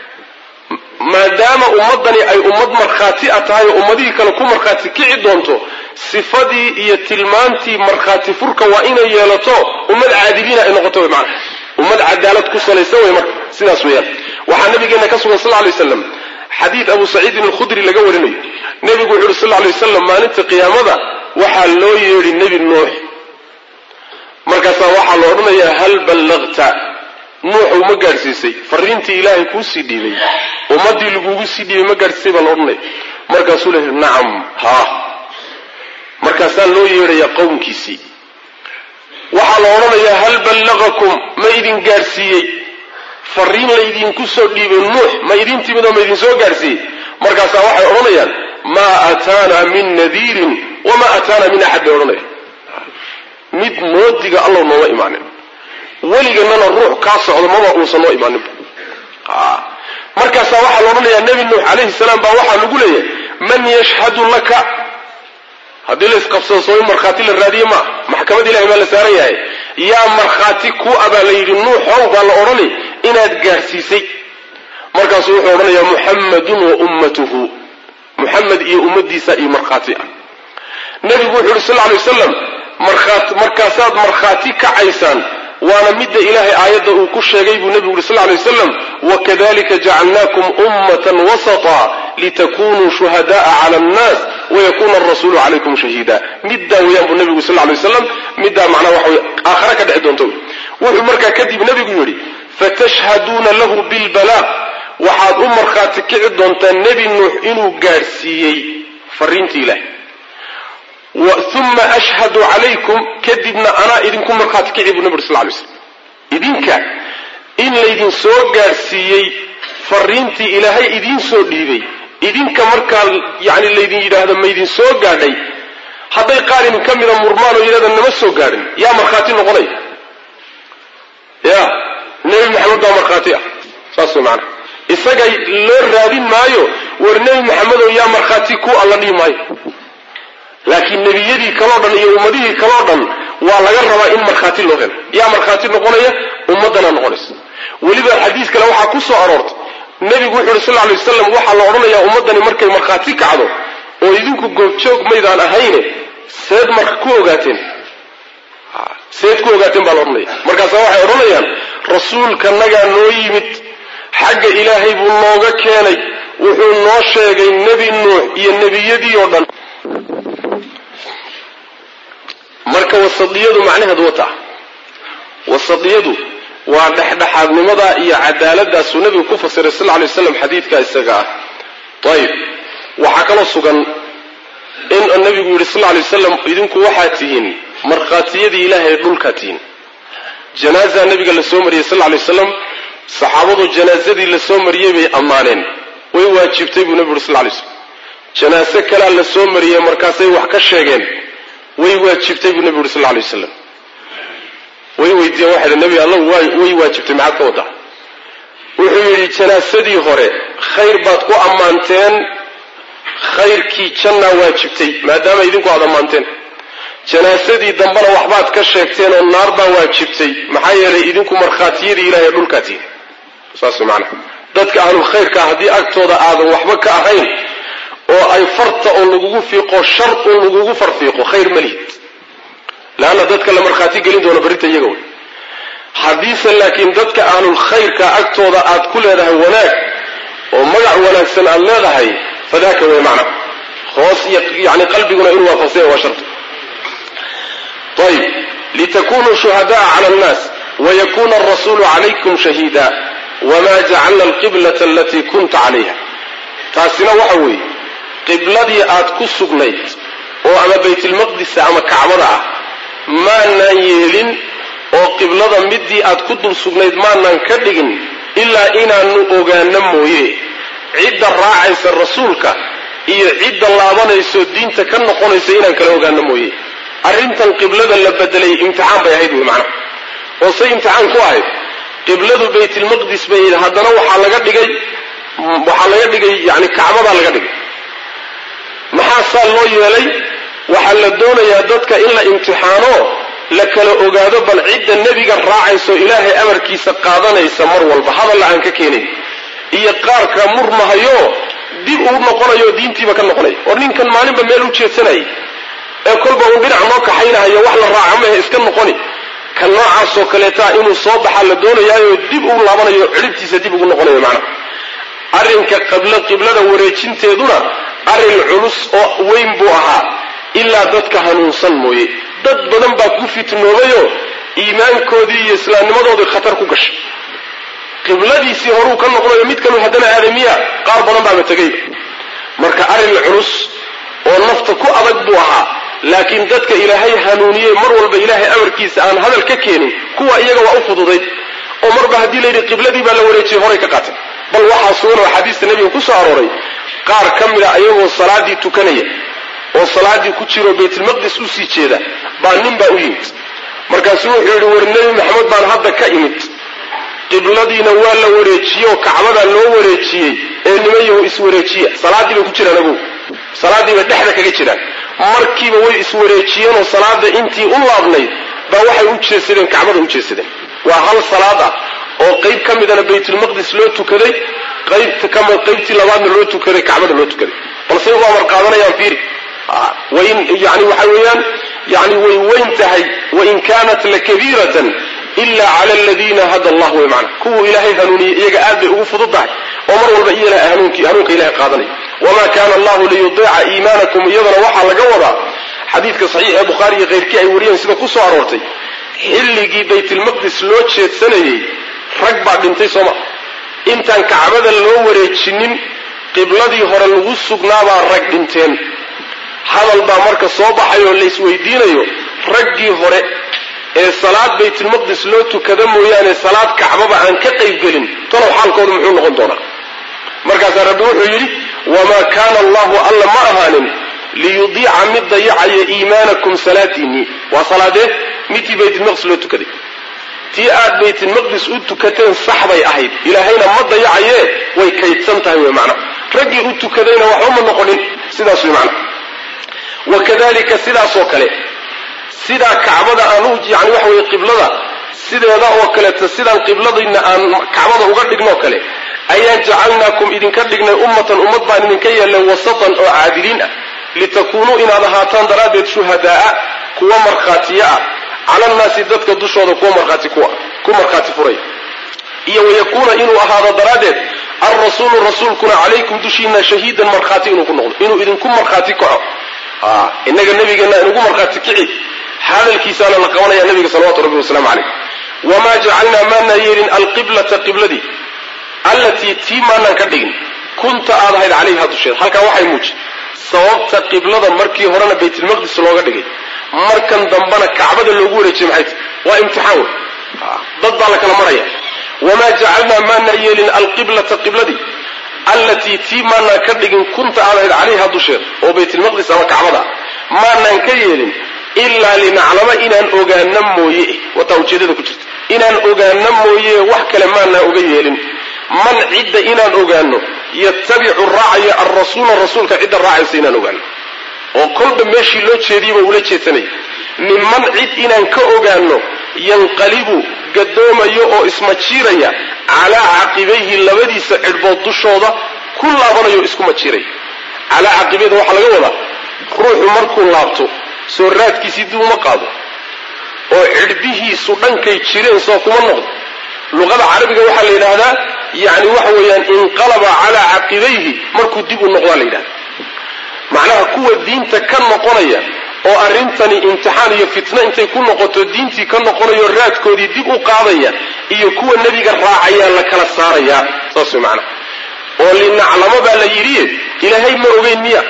maadaama ummaddani ay ummad markhaati a tahay oo ummadihii kale ku markhaati kici doonto sifadii iyo tilmaantii markhaati furka waa inay yeelato ummad caadiliina ay noqoto wy maana ummad cadaalad ku salaysan wey marka sidaas weeyaan waxaa nabigeena ka sugan sal lay waslam xadiid abu saciidin alkhudri laga warinayo nebigu wuxu uhi sal lay waslam maalinta qiyaamada waxaa loo yeedhi nebi nuux markaasaa waxaa la odhanayaa hal ballaqta nuuxu ma gaadhsiisay fariintii ilaahay kuusii dhiibay ummaddii lagugu sii dhiibay ma gaadhsiisay baa la odhanaya markaasuu leeyahy nacam haa markaasaa loo yeedhayaa qowmkiisii waxaa la odhanayaa hal ballaqakum ma idin gaadhsiiyey fariin laydinku soo dhiibay nuux ma idin timid oo ma idin soo gaadhsiiyey markaasaa waxay odhanayaan maa aataana min nadiirin wamaa aataana min axad bay odhanayaan mid moodiga allow nooma imaanin weliganana ruux kaa socdo maba uusan noo imaaninba markaasaa waxaa la odhanayaa nebi nuux calayhi salaam baa waxaa lagu leeyahay man yashhadu laka haddii la isqabsado soo in markhaati la raadiye maa maxkamad ilahay baa la saaran yahay yaa markhaati ku abaa la yidhi nuuxow baa la odhanay inaad gaadhsiisay markaasuu wuxuu odhanayaa muxammadun wa ummatuhu muxamed iyo ummaddiisa iyo markhaati ah nebigu wuxuu yidhi sal lla alay wasalam markaasaad markhaati kacaysaan waana midda ilaahay aayadda uu ku sheegay buu nebigu yuri sal lla alay wasalam wakadalika jacalnaakum ummatan wasata litakunuu shuhada'a cala annaas wayakuna alrasuulu calaykum shahiida middaa weeyaan buu nebigu sal lla alay wasalam middaa macnaha waxa weye aakhare ka dhexi doonto wuxuu markaa kadib nebigu yidhi fatashhaduuna lahu bilbalaaq waxaad u markhaati kici doontaa nebi nuux inuu gaadhsiiyey fariintii ilaahay uma ashhadu calaykum kadibna anaa idinku markhaati kici buu nabi uri sal lay slam idinka in laydin soo gaadhsiiyey fariintii ilaahay idiin soo dhiibay idinka markaa yani laydin yidhaahdo maydin soo gaadhay hadday qaar idin ka mida murmaan oo yidhahda nama soo gaadhin yaa markhaati noqonaya ya nebi maxamed baa markhaati ah saas way maanaa isaga loo raadin maayo war nebi maxamedow yaa markhaati ku alla dhihi maayo laakiin nebiyadii kaloo dhan iyo ummadihii kaloo dhan waa laga rabaa in markhaati loo helo yaa markhaati noqonaya ummaddanaa noqonaysa weliba xadiis kale waxaa ku soo aroortay nebigu wuxu uhi sal lla alay wasalam waxaa la odhanayaa ummaddani markay markhaati kacdo oo idinku goobjoog maydaan ahayne seed marka ku ogaateen seed ku ogaateen baa la odhanaya markaasa waxay odhanayaan rasuulkanagaa noo yimid xagga ilaahay buu nooga keenay wuxuu noo sheegay nebi nuux iyo nebiyadii oo dhan marka wasadiyadu macnaheedu wata wasadiyadu waa dhexdhexaadnimada iyo cadaaladaasuu nebigu ku fasiray sal lay waslam xadiidkaa isaga ah ayib waxaa kaloo sugan in nabigu yidhi sal lay wasalam idinku waxaad tihiin markhaatiyadii ilaahay dhulkaa tihiin janaaza nabiga la soo mariyey sal lay wasalam saxaabadu janaazadii la soo mariyey bay ammaaneen way waajibtay buu nebigu yuri sal lay slam janaase kalea la soo mariyey markaasay wax ka sheegeen way waajibtay buu nebigu yuri sal lay wasalam way weydiiyeen waxay nebi alla way waajibtay maxaad ka waddaa wuxuu yidhi janaasadii hore khayr baad ku ammaanteen khayrkii jannaa waajibtay maadaama idinku aad ammaanteen janaasadii dambena waxbaad ka sheegteen oo naar baa waajibtay maxaa yeelay idinku markhaatiyadii ilahay dhulkaa tihin saas macnaha dadka ahlulkhayrkaa haddii agtooda aadan waxba ka ahayn oo ay farta oo lagugu fiiqo shar un lagugu farfiiqo khayr ma lihid leanna dadka la markhaati gelin doono berrinta iyaga wey haddiise laakiin dadka ahlulkhayrka agtooda aad ku leedahay wanaag oo magac wanaagsan aad leedahay fadaaka wey macna hoos yani qalbiguna inuu waafaqsanya waa sharta ayib litakunuu shuhada'a cala annaas wayakuna alrasuulu calaykum shahiida wama jacalna alqiblata alatii kunta calayha taasina waxa weeye qibladii aad ku sugnayd oo ama baytilmaqdisa ama kacbada ah maanaan yeelin oo qiblada midii aad ku dul sugnayd maanaan ka dhigin ilaa inaanu ogaano mooye cidda raacaysa rasuulka iyo cidda laabanayso diinta ka noqonaysa inaan kala ogaano mooye arrintan qiblada la bedelay imtixaan bay ahayd wey macnaha oo say imtixaan ku ahayd qibladu baytilmaqdis bay haddana waxaa laga dhigay waxaa laga dhigay yani kacbadaa laga dhigay maxaa saa loo yeelay waxaa la doonayaa dadka in la imtixaano la kala ogaado bal cidda nebiga raacayso ilaahay amarkiisa qaadanaysa mar walba hadalla aan ka keenayn iyo qaarka murmahayo dib uu noqonayo diintiiba ka noqonaya oo ninkan maalinba meel u jeedsanayay ee kolba uu dhinac noo kaxaynahayo wax la raaca mahe iska noqoni ka noocaasoo kaleetaa inuu soo baxaa la doonayaayo dib uu laabanayo cidhibtiisa dib ugu noqonayo macnaha arrinka qiblada wareejinteeduna arrin culus oo weyn buu ahaa ilaa dadka hanuunsan mooye dad badan baa ku fitnoobayoo iimaankoodii iyo islaamnimadoodii khatar ku gashay qibladiisii horuu ka noqdayo mid kalu haddana aadamiya qaar badan baaba tegayba marka arrin culus oo nafta ku adag buu ahaa laakiin dadka ilaahay hanuuniyey mar walba ilaahay amarkiisa aan hadal ka keenin kuwa iyaga waa u fududayd oo marba haddii layidhi qibladii baa la wareejiyey horay ka qaatay bal waxaa sugan oo xadiista nebiga ku soo arooray qaar ka mid a ayagoo salaadii tukanaya oo salaadii ku jiro baytulmaqdis usii jeeda baa nin baa u yimid markaasuu wuxuu yidhi war nebi maxamed baan hadda ka imid qibladiina waa la wareejiyey oo kacbadaa loo wareejiyey ee nimanyahu iswareejiya salaaddii bay ku jiraan agow salaaddii bay dhexda kaga jiraan markiiba way iswareejiyeen oo salaada intii u laabnayd baa waxay u jeesadeen kacbada u jeesadeen waa hal salaad ah oo qayb ka midana baytulmaqdis loo tukaday qaybta kama qaybtii labaadna loo tukaday kacbada loo tukaday balse u amar qaadanayaan fiiri wain yani waxa weeyaan yani way weyn tahay wain kaanat lakabiiratan ila cala aladiina hada allah wey macana kuwuu ilaahay hanuuniyey iyaga aad bay ugu fudud tahay oo mar walba iyana hanuunki hanuunka ilahay qaadanaya wama kana allahu liyudiica iimaanakum iyadana waxaa laga wadaa xadiidka saxiix ee bukhaari iyo keyrkii ay wariyeen sida ku soo aroortay xilligii baytulmaqdis loo jeedsanayey rag baa dhintay sooma intaan kacbada loo wareejinin qibladii hore lagu sugnaabaa rag dhinteen hadal baa marka soo baxay oo laysweydiinayo raggii hore ee salaad baytulmaqdis loo tukada mooyaane salaad kacbaba aan ka qaybgelin talow xaalkoodu muxuu noqon doonaa markaasaa rabbi wuxuu yidhi wamaa kaana allahu alla ma ahaanin liyudiica mid dayacaya iimaanakum salaadiinii waa salaadee midtii baytulmaqdis loo tukaday tii aad baytulmaqdis u tukateen sax bay ahayd ilaahayna ma dayacayee way kaydsan tahay wey macna raggii u tukadayna waxba ma noqonin sidaas wey macna wakadalika sidaasoo kale sidaa kacbada aan u yani waxa weye qiblada sideeda oo kaleeto sidaan qibladayna aan kacbada uga dhignoo kale ayaan jacalnaakum idinka dhignay ummatan ummad baan idinka yeelnay wasatan oo caadiliin ah litakuunuu inaad ahaataan daraaddeed shuhadaaa kuwa markhaatiye ah cala annaasi dadka dushooda kuwa markhaati kuwa ku markhaati furay iyo wayakuuna inuu ahaado daraaddeed alrasuulu rasuulkuna calaykum dushiina shahiidan markhaati inuu ku noqdo inuu idinku markhaati kaco inaga nabigeenna inugu markhaati kici hadalkiisaana la qabanaya nabiga salawatu rabbi wasalaamu calayh wamaa jacalnaa maanaa yeelin alqiblata qibladii allatii tii maanaan ka dhigin kunta aad ahayd calayha dusheeda halkaa waxay muuji sababta qiblada markii horena baytulmaqdis looga dhigay markan dambena kacbada loogu wareejiyey maxay tahy waa imtixaan wey dad baa la kala maraya wamaa jacalnaa maanaa yeelin alqiblata qibladii allatii tii maanaan ka dhigin kunta aad ahayd calayha dusheeda oo baytulmaqdis ama kacbada maanaan ka yeelin ilaa linaclama inaan ogaano mooye wataa ujeedada ku jirta inaan ogaano mooye wax kale maanaan oga yeelin man cidda inaan ogaano yatabicu raacaya alrasuula rasuulka cidda raacaysa inaan ogaano oo kolba meeshii loo jeediyaba ula jeedsanaya minman cid inaan ka ogaano yanqalibu gadoomayo oo ismajiiraya calaa caqibayhi labadiisa cidhbood dushooda ku laabanayo isku majiiraya calaa caqibayda waxaa laga wadaa ruuxu markuu laabto soo raadkiisii dib uma qaado oo cidhbihiisu dhankay jireen soo kuma noqdo luqada carabiga waxaa la yidhaahdaa yani waxa weeyaan inqalaba calaa caqibayhi markuu dib u noqdaa la yidhahda macnaha kuwa diinta ka noqonaya oo arrintani imtixaan iyo fitno intay ku noqoto diintii ka noqonayo raadkoodii dib u qaadaya iyo kuwa nebiga raacayaa la kala saarayaa saas way macnaha oo linaclamo baa la yidhi ilaahay ma ogeyn miya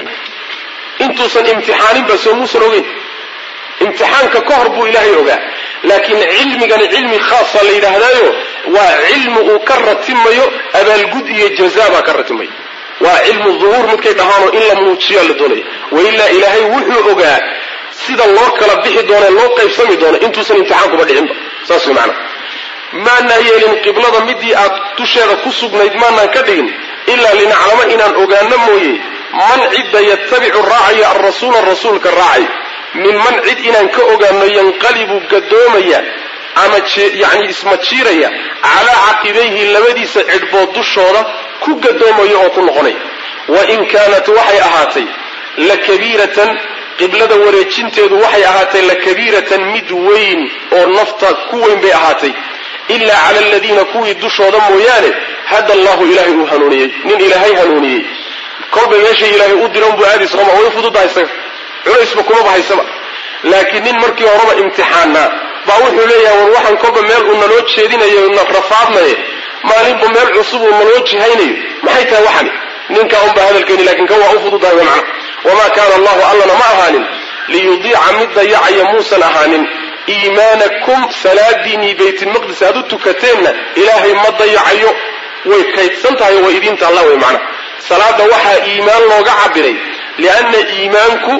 intuusan imtixaaninba soo muusan ogeyn imtixaanka ka hor buu ilaahay ogaa laakiin cilmigani cilmi khaasa la yidhaahdaayo waa cilmi uu ka ratimayo abaalgud iyo jaza baa ka ratimaya waa cilmu duhuur midkay dhahaanoo in la muujiyaa la doonaya wailaa ilaahay wuxuu ogaa sida loo kala bixi doono loo qaybsami doono intuusan imtixaankuba dhicinba saas way macana maanaa yeelin qiblada midii aad dusheeda ku sugnayd maanaan ka dhigin ilaa linaclamo inaan ogaano mooye man cidda yatabicu raacaya alrasuula rasuulka raacay min man cid inaan ka ogaano yanqalibu gadoomaya ama yani ismajiiraya calaa caqibayhi labadiisa cidhbood dushooda ku gadoomaya oo ku noqonaya wain kaanat waxay ahaatay lakabiiratan qiblada wareejinteedu waxay ahaatay lakabiiratan mid weyn oo nafta ku weyn bay ahaatay ilaa cala aladiina kuwii dushooda mooyaane hada allahu ilaahay uu hanuuniyey nin ilaahay hanuuniyey kolba meeshay ilaahay u diran buu aadi sooma way fududahay isaga culaysba kumaba haysaba laakiin nin markii horeba imtixaanaa baa wuxuu leeyahay war waxaan kolba meel uu naloo jeedinayo na rafaadnaye maalinba meel cusub uu naloo jihaynayo maxay tahay waxani ninkaa unbaa hadalkeeni lakin kan waa u fududahay w macna wamaa kaana allahu allana ma ahaanin liyudiica mid dayacaya muusan ahaanin iimaanakum salaadiinii baytulmaqdis aad u tukateenna ilaahay ma dayacayo way kaydsan tahay way idiinta alla wey macna salaada waxaa iimaan looga cabiray lianna iimaanku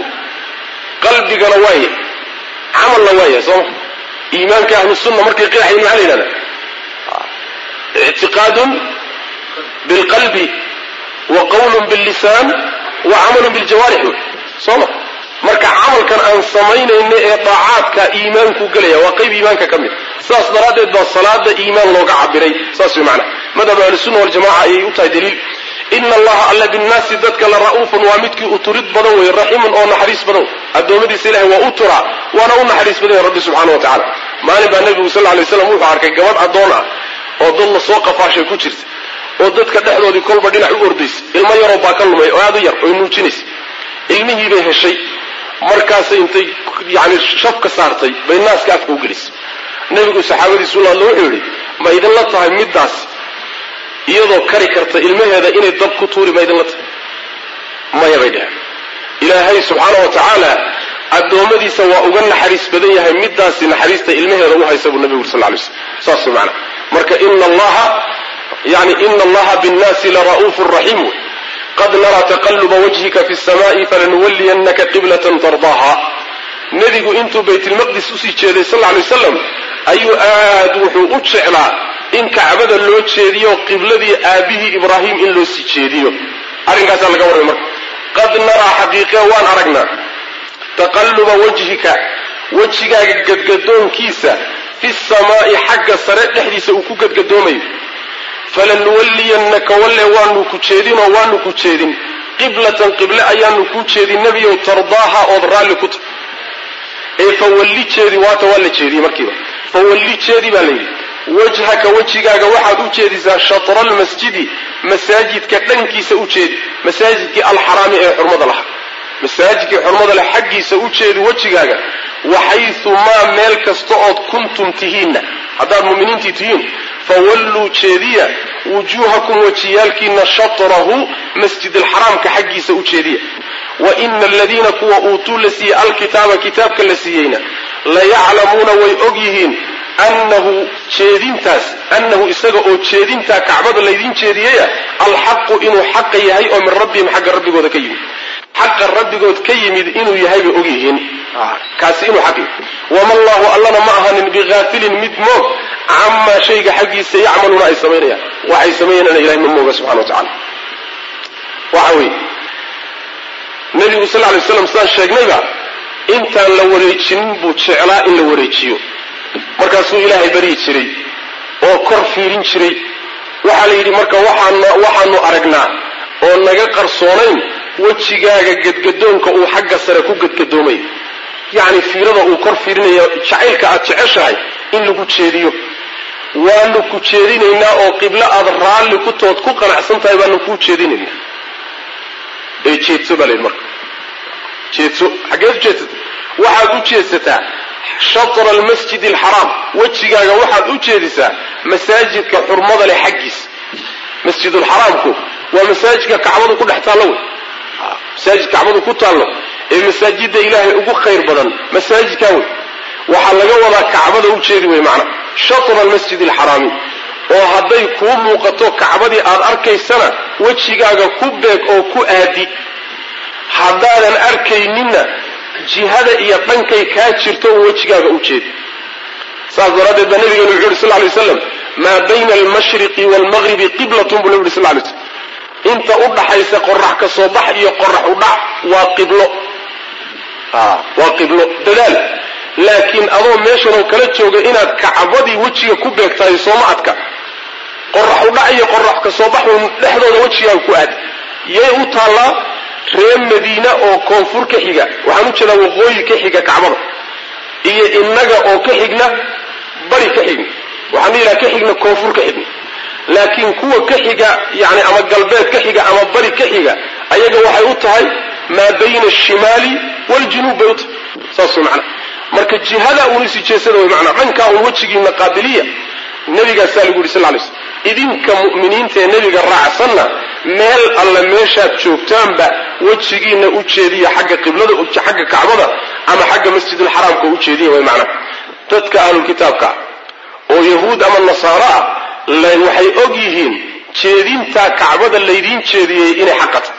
qalbigana waaya camalna waaya sooma iimaanka ahlu sunna markay qeexayin maxaa la yidhahda ictiqaadun bilqalbi wa qawlun billisaan wa camalun biljawaarix wey sooma marka camalkan aan samaynayna ee daacaadka iimaanku gelaya waa qayb iimaanka ka mid saas daraaddeed baa salaada iimaan looga cabiray saas way macana madhab ahlusunna waljamaca ayay u tahay daliil ina allaha alla binnaasi dadka la ra'uufun waa midkii uturid badan wey raxiimun oo naxariis badan addoommadiisa ilahay waa u turaa waana u naxariis badan yahy rabbi subxana wa tacala maalin baa nebigu sal ly slam wuxuu arkay gabadh addoon ah oo dad la soo qafaashay ku jirta oo dadka dhexdoodii kolba dhinac u ordaysa ilmo yaroo baa ka lumay oo aad u yar oy nuujinaysa ilmihii bay heshay markaasay intay yani shafka saartay bay naaska afka u gelisay nebigu saxaabadiisu la hadlo wuxuu yidhi ma idinla tahay middaas iyadoo kari karta ilmaheeda inay dab ku tuuri ma idinla tahay maya bay dheheen ilaahay subxaana wa tacaala addoommadiisa waa uga naxariis badan yahay midaasi naxariista ilmaheeda u haysa buu nabigu uri sal lay slam saas way macana marka ina allaha yani ina allaha binnaasi lara'uufu raxiim wey qad naraa taqaluba wajhika fi samaa'i falanuwaliyannaka qiblatan tardaaha nebigu intuu baytilmaqdis usii jeeday sal lay wasalam ayuu aad wuxuu u jeclaa in kacbada loo jeediyo qibladii aabihii ibraahim in loo sii jeediyo arrinkaasaa laga warramay marka qad naraa xaqiiqe waan aragnaa taqalluba wajhika wejigaaga gadgadoonkiisa fi samaa'i xagga sare dhexdiisa uu ku gadgadoomayo falanuwalliyannaka walle waanu ku jeedinoo waanu ku jeedin qiblatan qible ayaanu kuu jeedin nebiyow tardaaha ood raalli ku tahy ee fawalli jeedi waata waa la jeediyey markiiba fawalli jeedi baa layidhi wajhaka wejigaaga waxaad u jeedisaa shatra almasjidi masaajidka dhankiisa u jeedi masaajidkii alxaraami ee xurmada lahaa masaajidkii xurmada leh xaggiisa u jeedi wejigaaga waxaysu maa meel kasta ood kuntum tihiinna haddaad mu'miniintii tihiin fawalluu jeediya wujuuhakum wejiyaalkiina shatrahu masjid alxaraamka xaggiisa u jeediya wa ina aladiina kuwa uutuu la siiyey alkitaaba kitaabka la siiyeyna layaclamuuna way og yihiin annahu jeedintaas annahu isaga oo jeedintaa kacbada laydin jeediyaya alxaqu inuu xaqa yahay oo min rabbihim xagga rabbigooda ka yimid xaqa rabbigood ka yimid inuu yahay bay og yihiin kaasi inuu xaq yahay wama allahu allana ma ahanin bihaafilin mid moog camaa shayga xaggiisa yacmaluuna ay samaynayaan waxay samaynayaan ilahay ma mooga subxana wa tacala waxa weeye nabigu sal lay slam sidaan sheegnayba intaan la wareejinin buu jeclaa in la wareejiyo markaasuu ilaahay baryi jiray oo kor fiirin jiray waxaa la yidhi marka waxaanu aragnaa oo naga qarsoonayn wejigaaga gadgadoonka uu xagga sare ku gadgadoomayo yacni fiirada uu kor fiirinayo jacaylka aad jeceshahay in lagu jeediyo waanu ku jeedinaynaa oo qiblo aad raalli ku tood ku qanacsan tahay baanu kuu jeedinaynaa ee jeedso baa layidhi marka jeedso xaggeed u jeedsata waxaad u jeedsataa shatra almasjid alxaraam wejigaaga waxaad u jeedisaa masaajidka xurmada leh xaggiisa masjidulxaraamku waa masaajidka kacbadu ku dhex taallo wey masaajid kacbadu ku taallo ee masaajidda ilaahay ugu khayr badan masaajidkaa wey waxaa laga wadaa kacbada u jeedi wey macna shatra almasjid alxaraami oo hadday kuu muuqato kacbadii aad arkaysana wejigaaga ku beeg oo ku aadi haddaadan arkayninna jihada iyo dhankay kaa jirto un wejigaaga u jeedi saas daraaddeed baa nabigeenu wuxu yuri sal lay waslam maa bayna almashriqi waalmaqribi qiblatun buu nabi yuri sal lay slm inta u dhaxaysa qorax ka soo bax iyo qorax u dhac waa qiblo waa qiblo dadaal laakiin adoo meeshanoo kala jooga inaad kacbadii wejiga ku beegtahay sooma adka qorax u dhac iyo qorax ka soo baxun dhexdooda wejigaaga ku aad yay u taallaa reer madiina oo koonfur ka xiga waxaan u jeedaa waqooyi ka xiga kacbada iyo innaga oo ka xigna bari ka xigna waxaan ilaha ka xigna koonfur ka xigna laakiin kuwa ka xiga yani ama galbeed ka xiga ama bari ka xiga ayaga waxay u tahay maa bayna ashimaali waaljunuub bay u tahay saas way macnaa marka jihada uun isi jeesada way macnaa dhankaa uun wejigiina qaabiliya nebigaasaa lagu yidhi sal lay slm idinka mu'miniinta ee nebiga raacsanna meel alle meeshaad joogtaanba wejigiina u jeediya xagga qiblada xagga kacbada ama xagga masjidulxaraamka u jeediya way macnaha dadka ahlulkitaabka oo yahuud ama nasaaro ah waxay og yihiin jeedintaa kacbada laydiin jeediyey inay xaqata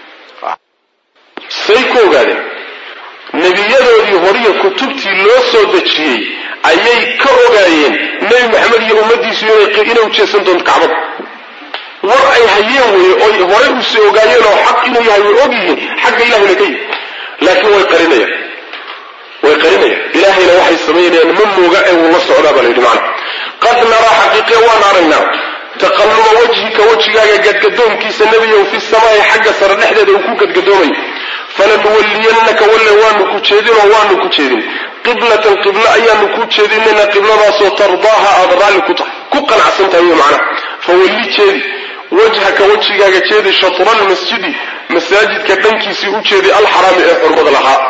say ku ogaadeen nebiyadoodii horiyo kutubtii loo soo dejiyey ayay ka ogaayeen nebi maxamed iyo ummaddiisu inay ujeedsan doonto kacbada war ay hayeen weye oy horay usi ogaayeen oo xaq inuu yahay way og yihiin xagga ilahayna ka yimi laakiin way qarinayaan way qarinayaan ilaahayna waxay samaynayaan ma mooga ee wuu la socdaa baa layidhi macna qad naraa xaqiiqe waan aragnaa taqalluba wajhika wejigaaga gadgadoonkiisa nebiyow fi samaa'i xagga sare dhexdeeda uu ku gadgadoomayo falanuwalliyannaka walle waanu ku jeedinoo waanu ku jeedin qiblatan qiblo ayaanu kuu jeedinayna qibladaasoo tardaaha aada raalli ku tahay ku qanacsan tahay wey macnaha fawalli jeedi wajhaka wejigaaga jeedi shatra almasjidi masaajidka dhankiisii u jeedi alxaraami ee xurmada lahaa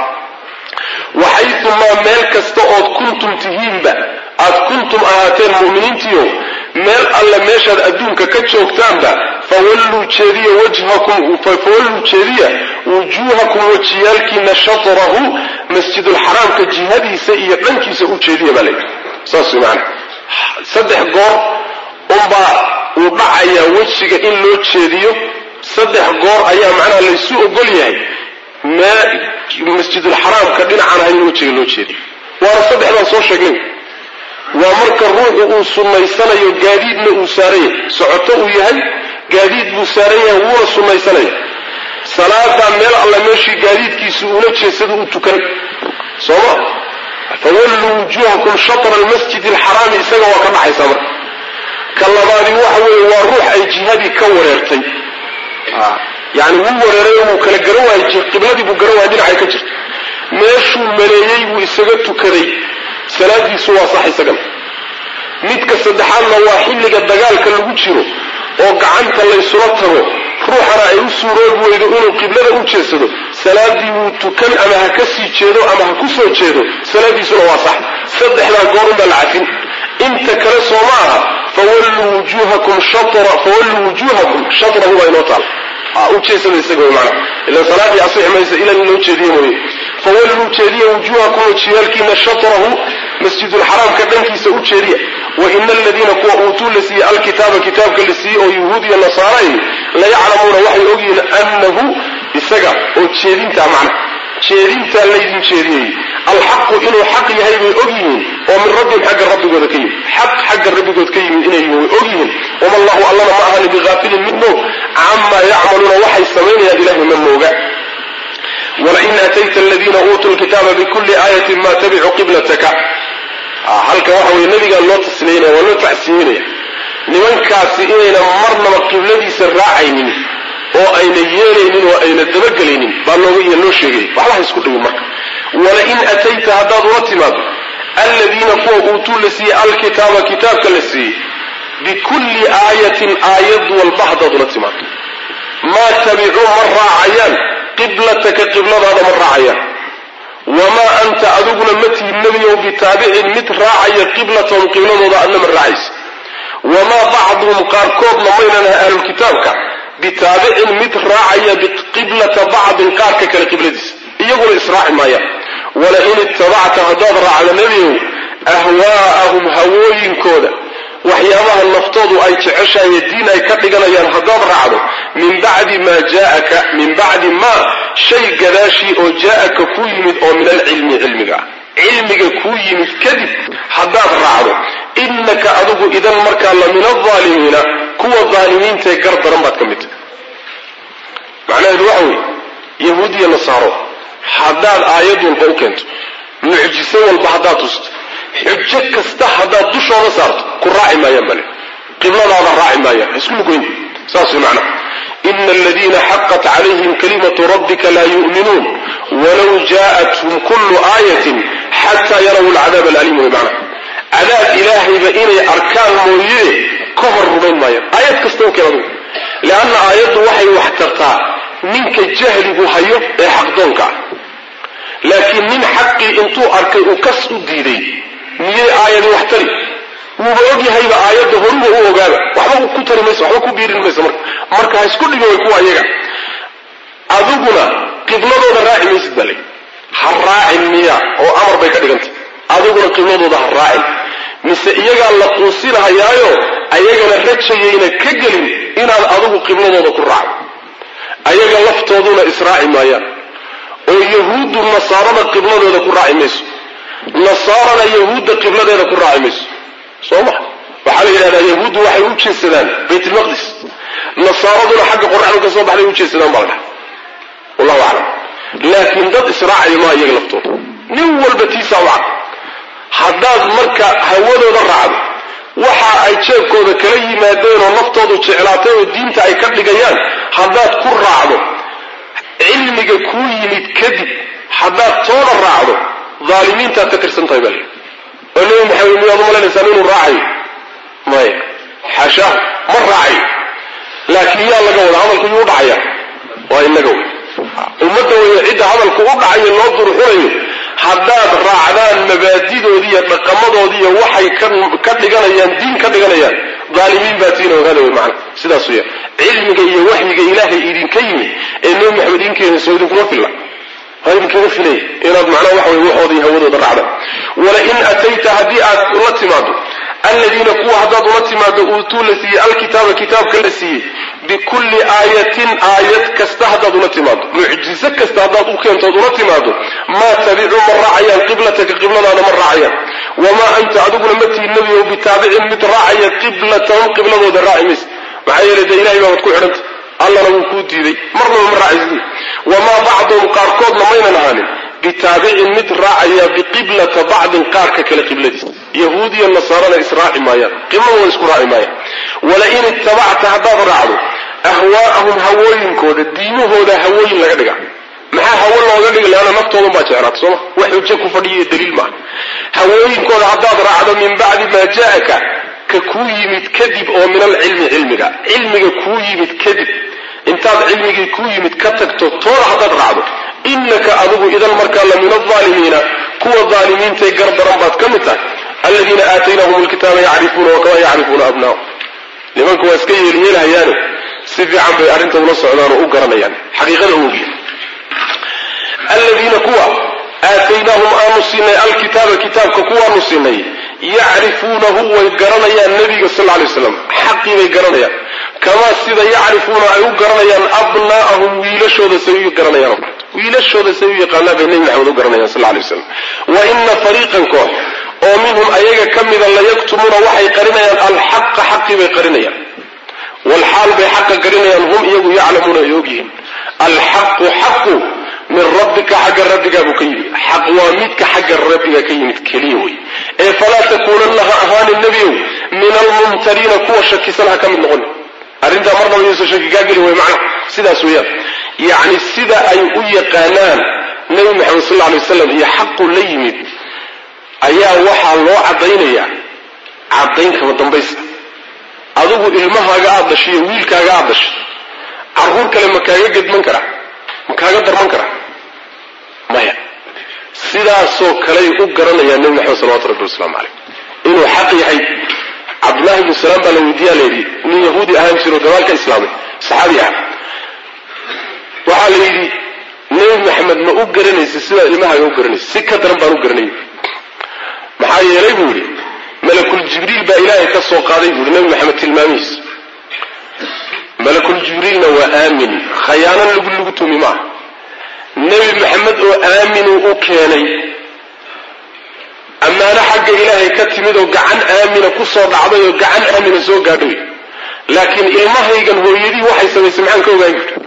waxaytumaa meel kasta ood kuntum tihiinba aad kuntum ahaateen mu'miniintiio meel alla meeshaad adduunka ka joogtaanba fawalluu jeediya wajhakum fawalluu jeediya wujuuhakum wajiyaalkiina shatrahu masjidulxaraamka jihadiisa iyo dhankiisa u jeediya baa layidhi saas way macana saddex goor unbaa uu dhacayaa wejiga in loo jeediyo saddex goor ayaa macnaha laysu ogol yahay mee masjidulxaraamka dhinacan ahayn in wejiga loo jeediyo waana saddexdaan soo sheegnay waa marka ruuxu uu sunnaysanayo gaadiidna uu saaran yahay socoto uu yahay gaadiid buu saaran yahay wuuna sunnaysanaya salaadaa meel alla meeshii gaadiidkiisu uula jeedsada u tukan sooma fawalluu wujuuhakum shatra almasjid alxaraami isaga waa ka dhaxaysaa marka ka labaadi waxa weeye waa ruux ay jihadii ka wareertay yani wuu wareeray wuu kala garan waayey qibladii buu garan waayay dhinacay ka jirto meeshuu maleeyey buu isaga tukaday salaadiisu waa sax isagana midka saddexaadna waa xilliga dagaalka lagu jiro oo gacanta laysula tago ruuxana ay u suuroobi weydo inuu qiblada u jeedsado salaadii wuu tukan ama ha ka sii jeedo ama ha ku soo jeedo salaadiisuna waa sax saddexdaa goorun baa la cafin inta kale soo ma aha fawalluu wujuuhakum shatra fawalluu wujuuhakum shatrahu baa inoo taal u jeesada isaga wey macana ilan salaadii asixi maysa ilan in loo jeediye mooye fawalluu jeediya wujuuhakum wajiyaalkiina shatrahu masjidulxaraamka dhankiisa u jeediya wa ina aladiina kuwa uutuu la siiyey alkitaaba kitaabka la siiyey oo yuhuud iyo nasaaray layaclamuuna waxay ogyihiin annahu isaga oo jeedintaa macna jeedintaa laydin jeediyey alxaqu inuu xaq yahay bay og yihiin oo min rabbihim xagga rabbigooda ka yimid xaq xagga rabbigood ka yimid inay yihiin way og yihiin wama allahu allana ma ahani bihaafilin mid moog camaa yacmaluuna waxay samaynayaan ilahay ma mooga walain aatayta aladiina uutuu lkitaaba bikulli aayatin ma tabicuu qiblataka halkan waxa weye nabigaa loo tasniyeynaya waa loo tacsiyeynaya nimankaasi inayna marnaba qibladiisa raacaynin oo ayna yeelaynin oo ayna dabagelaynin baa looga loo sheegay waxba ha isku dhigin marka walain atayta haddaad ula timaado aladiina kuwa uutuu la siiyey alkitaaba kitaabka la siiyey bikulli aayatin aayad walba haddaad ula timaado maa tabicuu ma raacayaan qiblataka qibladaada ma raacayaan wamaa anta adiguna ma tihin nebiyow bitaabicin mid raacaya qiblatahum qibladooda adna ma raacaysa wamaa bacduhum qaarkoodna maynan aha ahlulkitaabka bitaabicin mid raacaya qiblata bacdin qaarka kale qibladiisa iyaguna israaci maayaan walain ittabacta haddaad raacdo nebigow ahwaa'ahum hawooyinkooda waxyaabaha naftoodu ay jeceshahaye diin ay ka dhiganayaan haddaad raacdo min bacdi maa jaaka min bacdi maa shay gadaashii oo jaa'aka kuu yimid oo min alcilmi cilmiga ah cilmiga kuu yimid kadib haddaad raacdo innaka adigu idan markaa la min alaalimiina kuwa daalimiintaee gar daran baad ka mid tahay macnaheedu waxa weeye yahuud iyo nasaaro haddaad aayad walba u keento mucjiso walba haddaad tusto xujo kasta haddaad dushooda saarto ku raaci maayaan bale qibladaada raaci maayaan isku lugoyn saas way macnaha ina aladiina xaqat calayhim kalimatu rabbika laa yu'minuun walow jaa'athum kullu aayatin xataa yaraw alcadaab alaliim way macnaha cadaab ilaahayba inay arkaan mooye ka hor rumayn maayaan aayad kasta u keen adugu leanna aayaddu waxay wax tartaa ninka jahligu hayo ee xaqdoonka ah laakiin nin xaqii intuu arkay uu kas u diiday miyay aayadi wax tari wuuba ogyahayba aayadda horuba u ogaaba waxba ku tari mayso waxba ku biirin mayso marka marka ha isku dhigi way kuwa iyaga adiguna qibladooda raaci maysid baa lay ha raacin miya oo amar bay ka dhigantay adiguna qibladooda ha raacin mise iyagaa la quusinahayaayo ayagana rajayayna ka gelin inaad adigu qibladooda ku raacdo ayaga laftooduna israaci maayaan oo yahuuddu nasaarada qibladooda ku raaci mayso nasaarana yahuudda qibladeeda ku raaci mayso soo ma waxaa la yidhahdaa yahuuddu waxay u jeedsadaan baytulmaqdis nasaaraduna xagga qoraxdu ka soo baxday u jeedsadaan baa la dhaha wallahu aclam laakiin dad israacaya maa iyaga laftooda nin walba tiisaa u cad haddaad marka hawadooda raacdo waxa ay jeebkooda kala yimaadeen oo naftoodu jeclaatay oo diinta ay ka dhigayaan haddaad ku raacdo cilmiga kuu yimid kadib haddaad tooda raacdo aalimiintaad ka tirsan tahay baa oo nebi maxamed miyaad umalaynaysaa inuu raacayo maya xaashaa ma raacayo laakiin yaa laga wada hadalku yuu dhacaya waa inaga wey ummadda weeye cidda hadalku u dhacayo loo durxunayo haddaad raacdaan mabaadidoodiiyo dhaqamadoodiiyo waxay ka dhiganayaan diin ka dhiganayaan aalimiin baa tiina ogaada wey macana sidaas weya cilmiga iyo waxyiga ilaahay idinka yimid ee nebi maxamed idinkeena soo idinkuma filla waa idinkaga filay inaad macnaha waxa wey waxooda iyo hawadooda raacdaan walain atayta haddii aad ula timaado aladiina kuwa haddaad ula timaado uutuu la siiyey alkitaaba kitaabka la siiyey bikulli aayatin aayad kasta haddaad ula timaado mucjizo kasta haddaad u keentood ula timaado maa tabicuu ma raacayaan qiblataka qibladaada ma raacayaan wamaa anta adiguna ma tihi nebigow bitaabicin mid raacaya qiblatahum qibladooda raaci maysa maxaa yeelay dee ilahay baabaad ku xidhanta allana wuu kuu diiday marnaba ma raacaysid wamaa bacduhum qaarkoodna maynan ahaanin bitaabicin mid raacaya biqiblata bacdin qaarka kale qibladiis yahuud iyo nasaarana israaci maayaan qibladooda isku raaci maayaan walain ittabacta haddaad raacdo ahwaa'ahum hawooyinkooda diimahooda hawooyin laga dhiga maxaa hawo looga dhigi leana naftoodan baa jeclaata sooma wax xujo ku fadhiya daliil maaha hawooyinkooda haddaad raacdo min bacdi maa jaa'aka ka kuu yimid kadib oo min alcilmi cilmiga cilmiga kuu yimid kadib intaad cilmigii kuu yimid ka tagto tooda haddaad raacdo inaka adigu idan markaa la min alaalimiina kuwa aalimiintae gardaran baad ka mid tahay aladiina aataynahum lkitaaba yacrifuuna wakamaa yacrifuuna abnaahum nimanku waa iska yeelyeelhayaane si fiican bay arrinta ula socdaan oo u garanayaan xaqiiqada ogiya aladiina kuwa aataynaahum aanu siinay alkitaaba kitaabka kuwaanu siinay yacrifuunahu way garanayaan nabiga sal lay waslam xaqii bay garanayaan kamaa sida yacrifuuna ay u garanayaan abnaa'ahum wiilashooda say u garanayaan wiilashooda say u yaqaanaan bay nebi maxamed u garanayaan sal lay waslam wa ina fariiqan koox oo minhum ayaga ka mida layaktumuuna waxay qarinayaan alxaqa xaqii bay qarinayaan walxaal bay xaqa qarinayaan hum iyagu yaclamuuna ay ogyihiin alxaqu xaqu min rabbika xagga rabbigaa buu ka yimid xaq waa midka xagga rabbiga ka yimid keliya wey ee falaa takuunanna ha ahaanin nebiyow min almumtariina kuwa shakisan ha ka mid noqon arrintaa marnaba yuusan shaki kaa geli way macnaha sidaas weeyaan yacni sida ay u yaqaanaan nebi maxamed sal alay waslam iyo xaqu la yimid ayaa waxaa loo caddaynayaa caddayn kama dambaysa adigu ilmahaaga aada dhashay iyo wiilkaaga aada dhashay carruur kale ma kaaga gedman karaa ma kaaga darman karaa maya sidaasoo kaley u garanayaan nebi maxamed salawatu rabbi wasalaamu caleyh inuu xaq yahay cabdullahi ibnu salaam baa la weydiiyaa layidhi nin yahuudi ahaan jiro gabaalka islaamay saxaabi ah waxaa la yidhi nebi maxamed ma u garanaysa sidaa ilmahaaga u garanaysa si ka daran baan u garanay maxaa yeelay buu yidhi malakul jibriil baa ilaahay ka soo qaaday buu yihi nebi maxamed tilmaamihiisa malakul jibriilna waa aamin khayaanan lagu lagu tumi maaha nebi maxamed oo aaminuu u keenay ammaano xagga ilaahay ka timid oo gacan aamina ku soo dhacday oo gacan aamina soo gaadhay laakiin ilmahaygan hooyadii waxay samaysay maxaan ka ogaan jirta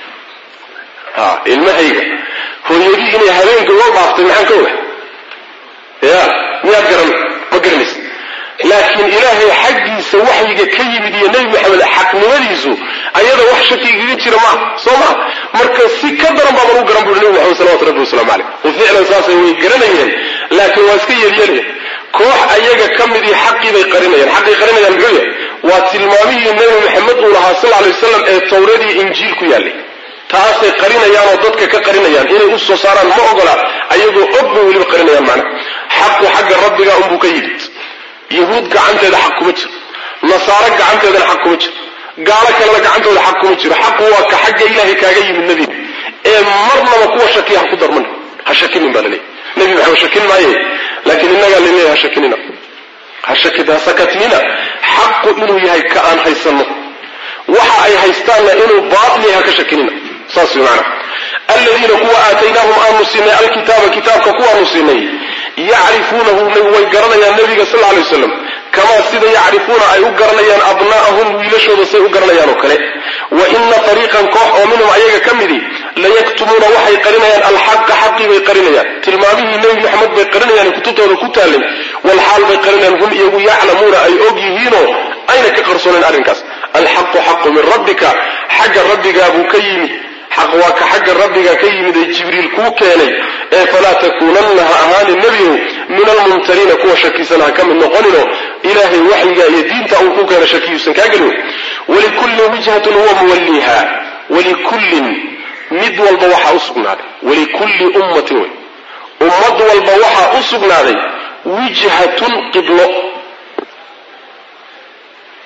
ha ilmahayga hooyadii inay habeenka loo dhaaftay maxaan ka ogaa ya miyaad garan ma garanaysa laakiin ilaahay xaggiisa waxyiga ka yimid iyo nebi maxamed xaqnimadiisu ayada wax shakigaga jira maa soo maa marka si ka daran baaban u garan buri nebi maxamed salawatu rabbi wasalaamu caleyh wa ficlan saasay way garanayeen laakiin waa iska yeelyeelaya koox ayaga ka midii xaqii bay qarinayaan xaqii qarinayaan muxuu yahay waa tilmaamihii nebi maxamed uu lahaa sal alay wasalam ee tawradii injiil ku yaallay taasay qarinayaan oo dadka ka qarinayaan inay u soo saaraan ma ogola ayagoo og bay weliba qarinayaan macna xaqu xagga rabbiga unbuu ka yimid yahuud gacanteeda xaq kuma jiro nasaaro gacanteedana xaq kuma jiro gaalo kalena gacantooda xaq kuma jiro xaqu waa ka xagga ilaahay kaaga yimid nebiga ee marnaba kuwa shakiya ha ku darman ha shakinin baa laleeyahy nebi maxamed shakin maaye laakiin innagaa laleeyahay ha shakinina ha shakida sakatinina xaqu inuu yahay ka aan haysanno waxa ay haystaanna inuu baatil yahay ha ka shakinina saas way macana aladiina kuwa aataynaahum aanu siinay alkitaaba kitaabka kuwaanu siinay yacrifuunahu way garanayaan nabiga sal lay waslam kamaa sida yacrifuuna ay u garanayaan abnaa'ahum wiilashooda say u garanayaan oo kale wa ina fariiqan koox oo minhum ayaga ka midi layaktumuuna waxay qarinayaan alxaqa xaqii bay qarinayaan tilmaamihii nebi maxamed bay qarinayaan kutubtooda ku taallay walxaal bay qarinayaan hum iyagu yaclamuuna ay og yihiinoo ayna ka qarsoonayn arrinkaas alxaqu xaqu min rabbika xagga rabbigaa buu ka yimid xaq waa ka xagga rabbiga ka yimid ee jibriil kuu keenay ee falaa takuunanna ha ahaanin nebiyow min almumtariina kuwa shakisan ha ka mid noqonino ilaahay waxyiga iyo diinta uu ku keena shakiyuusan kaa gelin walikullin wijhatun huwa muwalliha walikullin mid walba waxaa u sugnaaday walikulli ummatin wey ummad walba waxaa u sugnaaday wijhatun qiblo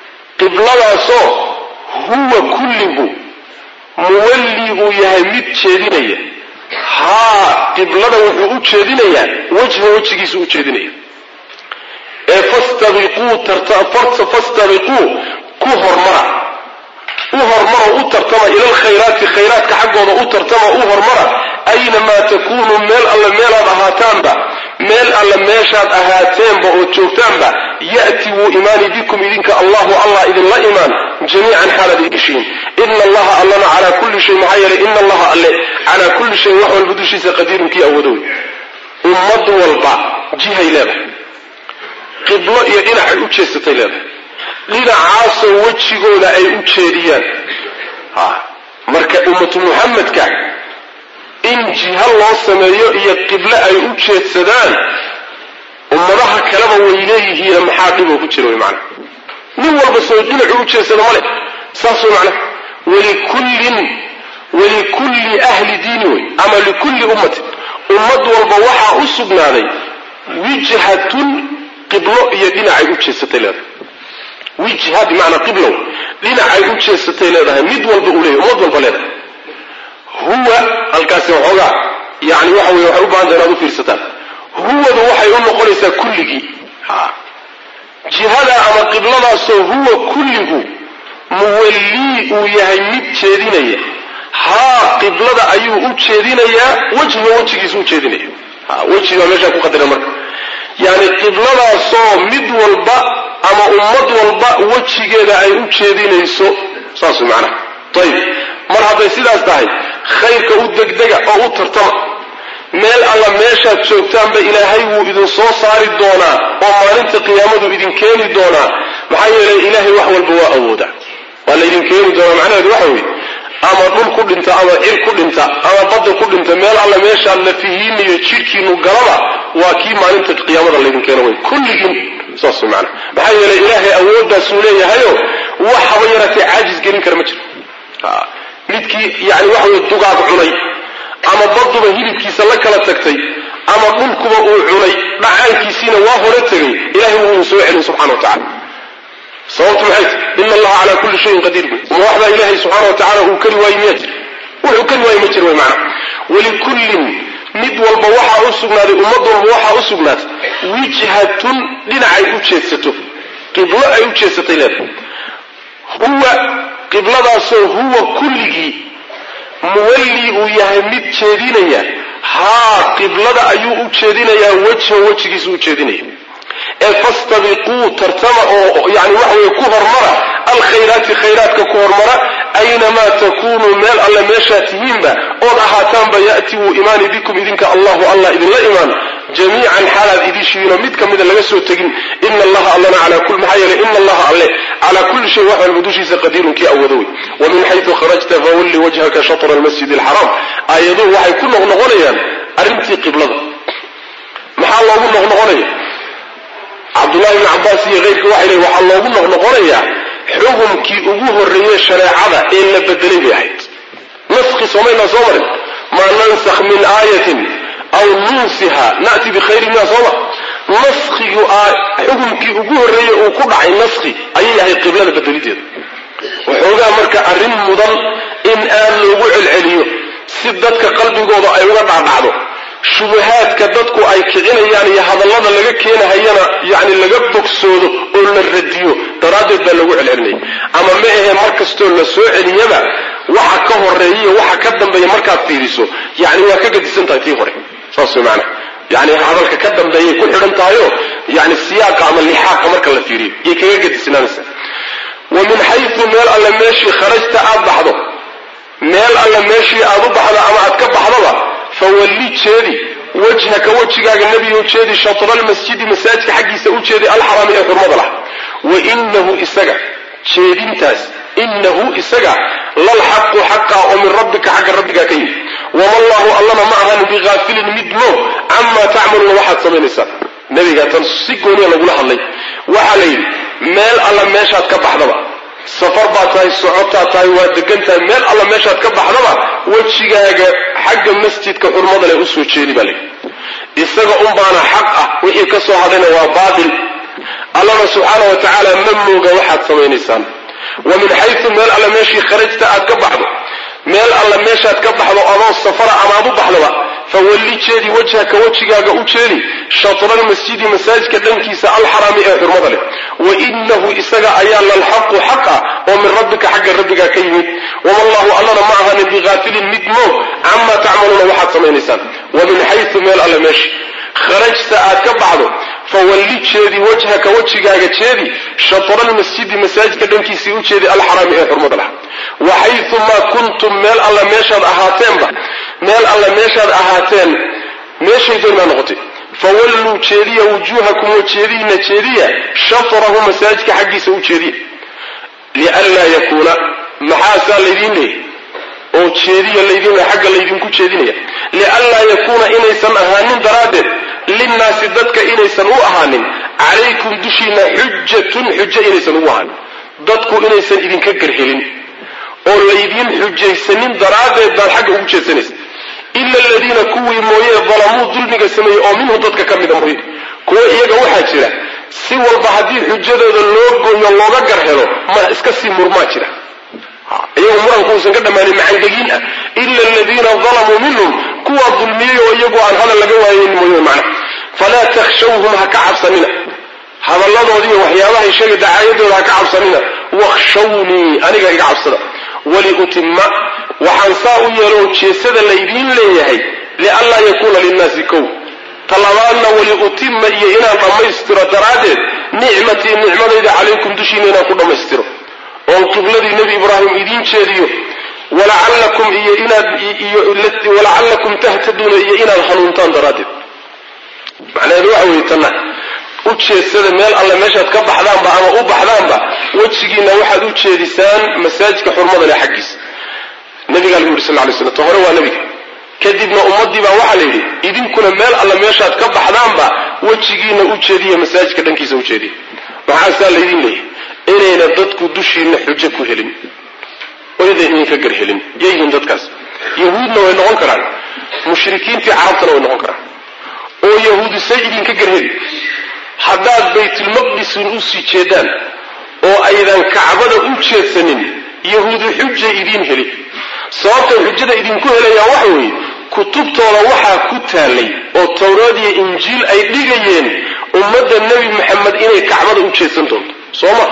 qibladaasoo huwa kulligu muwallii uu yahay mid jeedinaya haa qiblada wuxuu u jeedinayaa wejha wejigiisu u jeedinaya ee fastabiquu fastabiquu ku hormara u hormaro u tartama ila alkhayraati khayraadka xaggooda u tartama u hormara aynamaa takuunuu meel alle meelaad ahaataanba meel alle meeshaad ahaateenba ood joogtaanba ya'ti wuu imaani bikum idinka allahu allah idinla imaan jamiican xaalaad idishiin ina allaha allana calaa kulli shay maxaa yeelay ina allaha alle calaa kulli shay wax walba dushiisa qadiirun kii awoodo wey ummad walba jihay leedahay qiblo iyo dhinacay u jeesatay leedahay dhinacaasoo wejigooda ay u jeediyaan marka ummatu muxamedka in jiha loo sameeyo iyo qiblo ay u jeedsadaan ummadaha kaleba way leeyihiin maxaa dhiboo ku jira wy maana nin walba soo dhinacuu u jeedsada male saas way macna walikullin walikulli ahli diini wey ama likulli ummatin ummad walba waxaa u sugnaaday wijhatun qiblo iyo dhinacay u jeedsatay leedahay wijha bimacnaa qiblow dhinacay u jeesatay leedahay mid walba uu leeyahy ummad walba leedahay huwa halkaasi waxoogaa yani waxa weye waxay u bahanta inaad u fiirsataan huwadu waxay u noqonaysaa kulligii jihada ama qibladaasoo huwa kulligu muwallii uu yahay mid jeedinaya haa qiblada ayuu u jeedinayaa wejhiga wejigiisu u jeedinaya wejigaa meeshaa ku qadara marka yani qibladaasoo mid walba ama ummad walba wejigeeda ay u jeedinayso saas way macnaha ayib mar hadday sidaas tahay khayrka u degdega oo u tartama meel alla meeshaad joogtaanba ilaahay wuu idin soo saari doonaa oo maalinta qiyaamadu idin keeni doonaa maxaa yeelay ilaahay wax walba waa awooda waa laydin keeni doonaa macnaheedu waxa weeye ama dhul ku dhinta ama cir ku dhinta ama badda ku dhinta meel alla meeshaad lafihiiniyo jidhkiinu galaba waa kii maalinta qiyaamada laydin keeno wey kulligiin saas way macana maxaa yeelay ilaahay awooddaasuu leeyahayo wax haba yaratee caajis gelin kara ma jiro midkii yani waxa weye dugaag cunay ama badduba hilibkiisa la kala tagtay ama dhulkuba uu cunay dhacaankiisiina waa hore tegay ilahay wuu idin soo celin subxana wa tacala sababtu maxay ti ina allaha calaa kulli shayin qadiir ma waxbaa ilaahay subxaana wa tacala uu kari waaye miyaa jir wuxuu kari waaye ma jir way macana walikullin mid walba waxaa u sugnaaday ummad walba waxaa u sugnaatay wijhatun dhinacay u jeedsato qiblo ay u jeedsatay leedahay huwa qibladaasoo huwa kulligii muwallii uu yahay mid jeedinaya haa qiblada ayuu u jeedinayaa wejha wejigiisu u jeedinaya ee fastabiquu tartama oo yani waxa weye ku hormara alkhayraati khayraadka ku hormara aynamaa takunuu meel alle meeshaa tihiinba ood ahaataanba ya'ti wuu imaani bikum idinka allahu allah idinla imaan jamiican xaalaad idishiinoo mid ka mida laga soo tegin ina allaha allana calaa kul maxaa yeelay ina allaha alle calaa kulli shay wax walba dushiisa qadiirun kii awoodo wey wa min xaytu kharajta fawalli wajhaka shatra almasjid alxaraam aayaduhu waxay ku noqnoqonayaan arrintii qiblada maxaa loogu noqnoqonaya cabdullahi ibni cabbaas iyo keyrka waxay leeyiin waxaa loogu noqnoqonayaa xukumkii ugu horreeyey shareecada ee la bedelay bay ahayd naskhi soomaynaa soo marin maa nansakh min aayatin aw nunsiha na'ti bikhayrin minha sooma naskhigu xukumkii ugu horreeyey uu ku dhacay naskhi ayay ahayd qiblada bedelideeda waxoogaa marka arrin mudan in aad loogu celceliyo si dadka qalbigooda ay uga dhacdhacdo shubahaadka dadku ay kicinayaan iyo hadallada laga keenahayana yani laga bogsoodo oo la radiyo daraaddeed baa lagu celcelinaya ama ma ahe mar kastoo la soo celiyaba waxa ka horeeya waxa ka dambeeya markaad fiiriso yani waa ka gadisan tahay tii hore saas way maanaa yani hadalka ka dambeeyay ku xidhan tahayo yani siyaaqa ama lixaaqa marka la fiiriyo yay kaga gadisnaanaysa wa min xayu meel alle meeshii kharajta aad baxdo meel alle meeshii aad u baxdo ama aad ka baxdoba fawalli jeedi wajhaka wejigaaga nebigu jeedi shatra almasjidi masaajidka xaggiisa u jeedi alxaraami ee xurmada lah wa inahu isaga jeedintaas inahu isaga lalxaqu xaqa oo min rabbika xagga rabbigaa ka yimi wama allahu allana ma ahan bihaafilin mid moog camaa tacmaluuna waxaad samaynaysaan nebiga tan si gooniya lagula hadlay waxaa la yidhi meel alla meeshaad ka baxdaba safar baad tahay socotaad tahay waa degan tahay meel alla meeshaad ka baxdaba wejigaaga xagga masjidka xurmada leh usoo jeedi baa layidhi isaga unbaana xaq ah wixii ka soo hadhayna waa baatil allana subxaana wa tacaala ma mooga waxaad samaynaysaan wa min xayu meel alle meeshii kharajta aad ka baxdo meel alle meeshaad ka baxdo adoo safara amaad u baxdoba fawalli jeedi wajhaka wejigaaga u jeedi shatralmasjidi masaajidka dhankiisa alxaraami ee xurmada leh wa inahu isaga ayaa lalxaqu xaqa oo min rabbika xagga rabbigaa ka yimid wama allahu allana ma ahanin biqaafilin mid moog camaa tacmaluuna waxaad samaynaysaan wa min xayu meel alle meeshi kharajta aad ka baxdo fawalli jeedi wajhaka wejigaaga jeedi shatralmasjidi masaajidka dhankiisii u jeedi alxaraami ee xurmada lah wa xayumaa kuntum meel alla meeshaad ahaateenba meel alla meeshaad ahaateen meeshay doonmaa noqotay fawalluu jeediya wujuuhakum wajeediina jeediya shatrahu masaajidka xaggiisa u jeediya lianlaa yakuuna maxaasaa laydiin leeyay oo jeediya laydin xagga laydinku jeedinaya lianlaa yakuuna inaysan ahaanin daraaddeed linnaasi dadka inaysan u ahaanin calaykum dushiina xujatun xujo inaysan ugu ahaanin dadku inaysan idinka garhelin oo laydiin xujaysanin daraaddeed baad xagga ugu jeedsanaysa ila aladiina kuwii mooye dalamuu dulmiga sameeyey oo minhu dadka ka mida mooye kuwa iyaga waxaa jira si walba haddii xujadooda loo gooyo looga gar helo ma iska sii murmaa jira iyagu muranku uusan ka dhammaanin macandegiin ah ila aladiina dalamuu minhum kuwaa dulmiyey oo iyagu aan hadal laga waayeyn mooye macna falaa takhshawhum ha ka cabsanina hadalladoodiiyo waxyaabahay sheega dacaayadooda ha ka cabsanina wakhshawnii aniga iga cabsada waliutima waxaan saa u yeelo jeesada laydiin leeyahay lianlaa yakuuna linnaasi kow talabaadna waliutima iyo inaan dhammaystiro daraaddeed nicmatii nicmadayda calaykum dushiina inaan ku dhammaystiro oon qibladii nebi ibraahim idiin jeediyo walacallakum iyo inaad walacallakum tahtaduuna iyo inaad hanuuntaan daraaddeed macnaheedu waxa weeye tanna u jeedsada meel alle meeshaad ka baxdaanba ama u baxdaanba wejigiina waxaad u jeedisaan masaajidka xurmada leh xaggiisa nabigaa lagu yidhi sal lay slam ta hore waa nebiga kadibna ummaddii baa waxaa la yidhi idinkuna meel alle meeshaad ka baxdaanba wejigiina u jeediya masaajidka dhankiisa u jeediya maxaasaa laydin leeyahy inayna dadku dushiina xujo ku helin oydan idinka gar helin yayyihiin dadkaas yahuudna way noqon karaan mushrikiintii carabtana way noqon karaan oo yahuudi say idinka gar heli haddaad baytulmaqdisun usii jeedaan oo aydan kacbada u jeedsanin yahuudi xujay idiin heli sababtay xujada idinku helayaan waxa weeye kutubtooda waxaa ku taallay oo towraad iyo injiil ay dhigayeen ummadda nebi maxamed inay kacbada u jeedsan doonto soo ma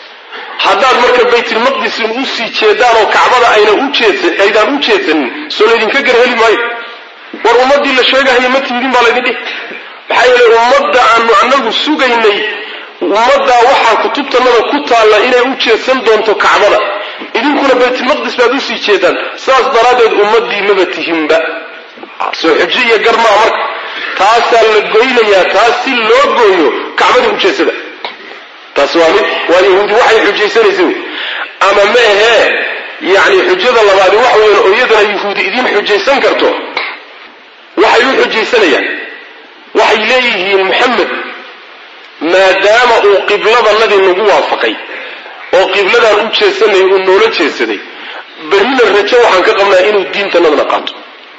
haddaad marka baytulmaqdisin usii jeedaan oo kacbada ayna aydaan u jeedsanin soo laydinka gar heli maayo war ummaddii la sheegahaya ma tiidin baa laydin dhihi maxaa yeelay ummadda aanu anagu sugaynay ummaddaa waxaa kutubtanada ku taalla inay u jeedsan doonto kacbada idinkuna baytulmaqdis baad usii jeedaan saas daraaddeed ummaddii maba tihinba soo xujo iyo gar maa marka taasaa la goynayaa taas si loo gooyo kacbadii u jeedsada taas waa mid waa yahuudi waxay xujaysanaysa wey ama ma ahee yacni xujada labaadi waxa weyan oo iyadana yahuudi idiin xujaysan karto waxay u xujaysanayaan waxay leeyihiin maxamed maadaama uu qibladanadii nagu waafaqay oo qibladaan u jeedsanay uu noola jeedsaday berrina rajo waxaan ka qabnaa inuu diintanadana qaato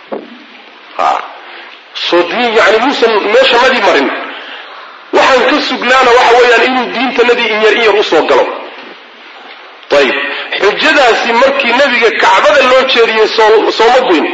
soo diin yani muusan meeshanadii marin waxaan ka sugnaana waxa weeyaan inuu diintanadii in yar in yar usoo galo ayib xujadaasi markii nebiga kacbada loo jeediyey sooma goyn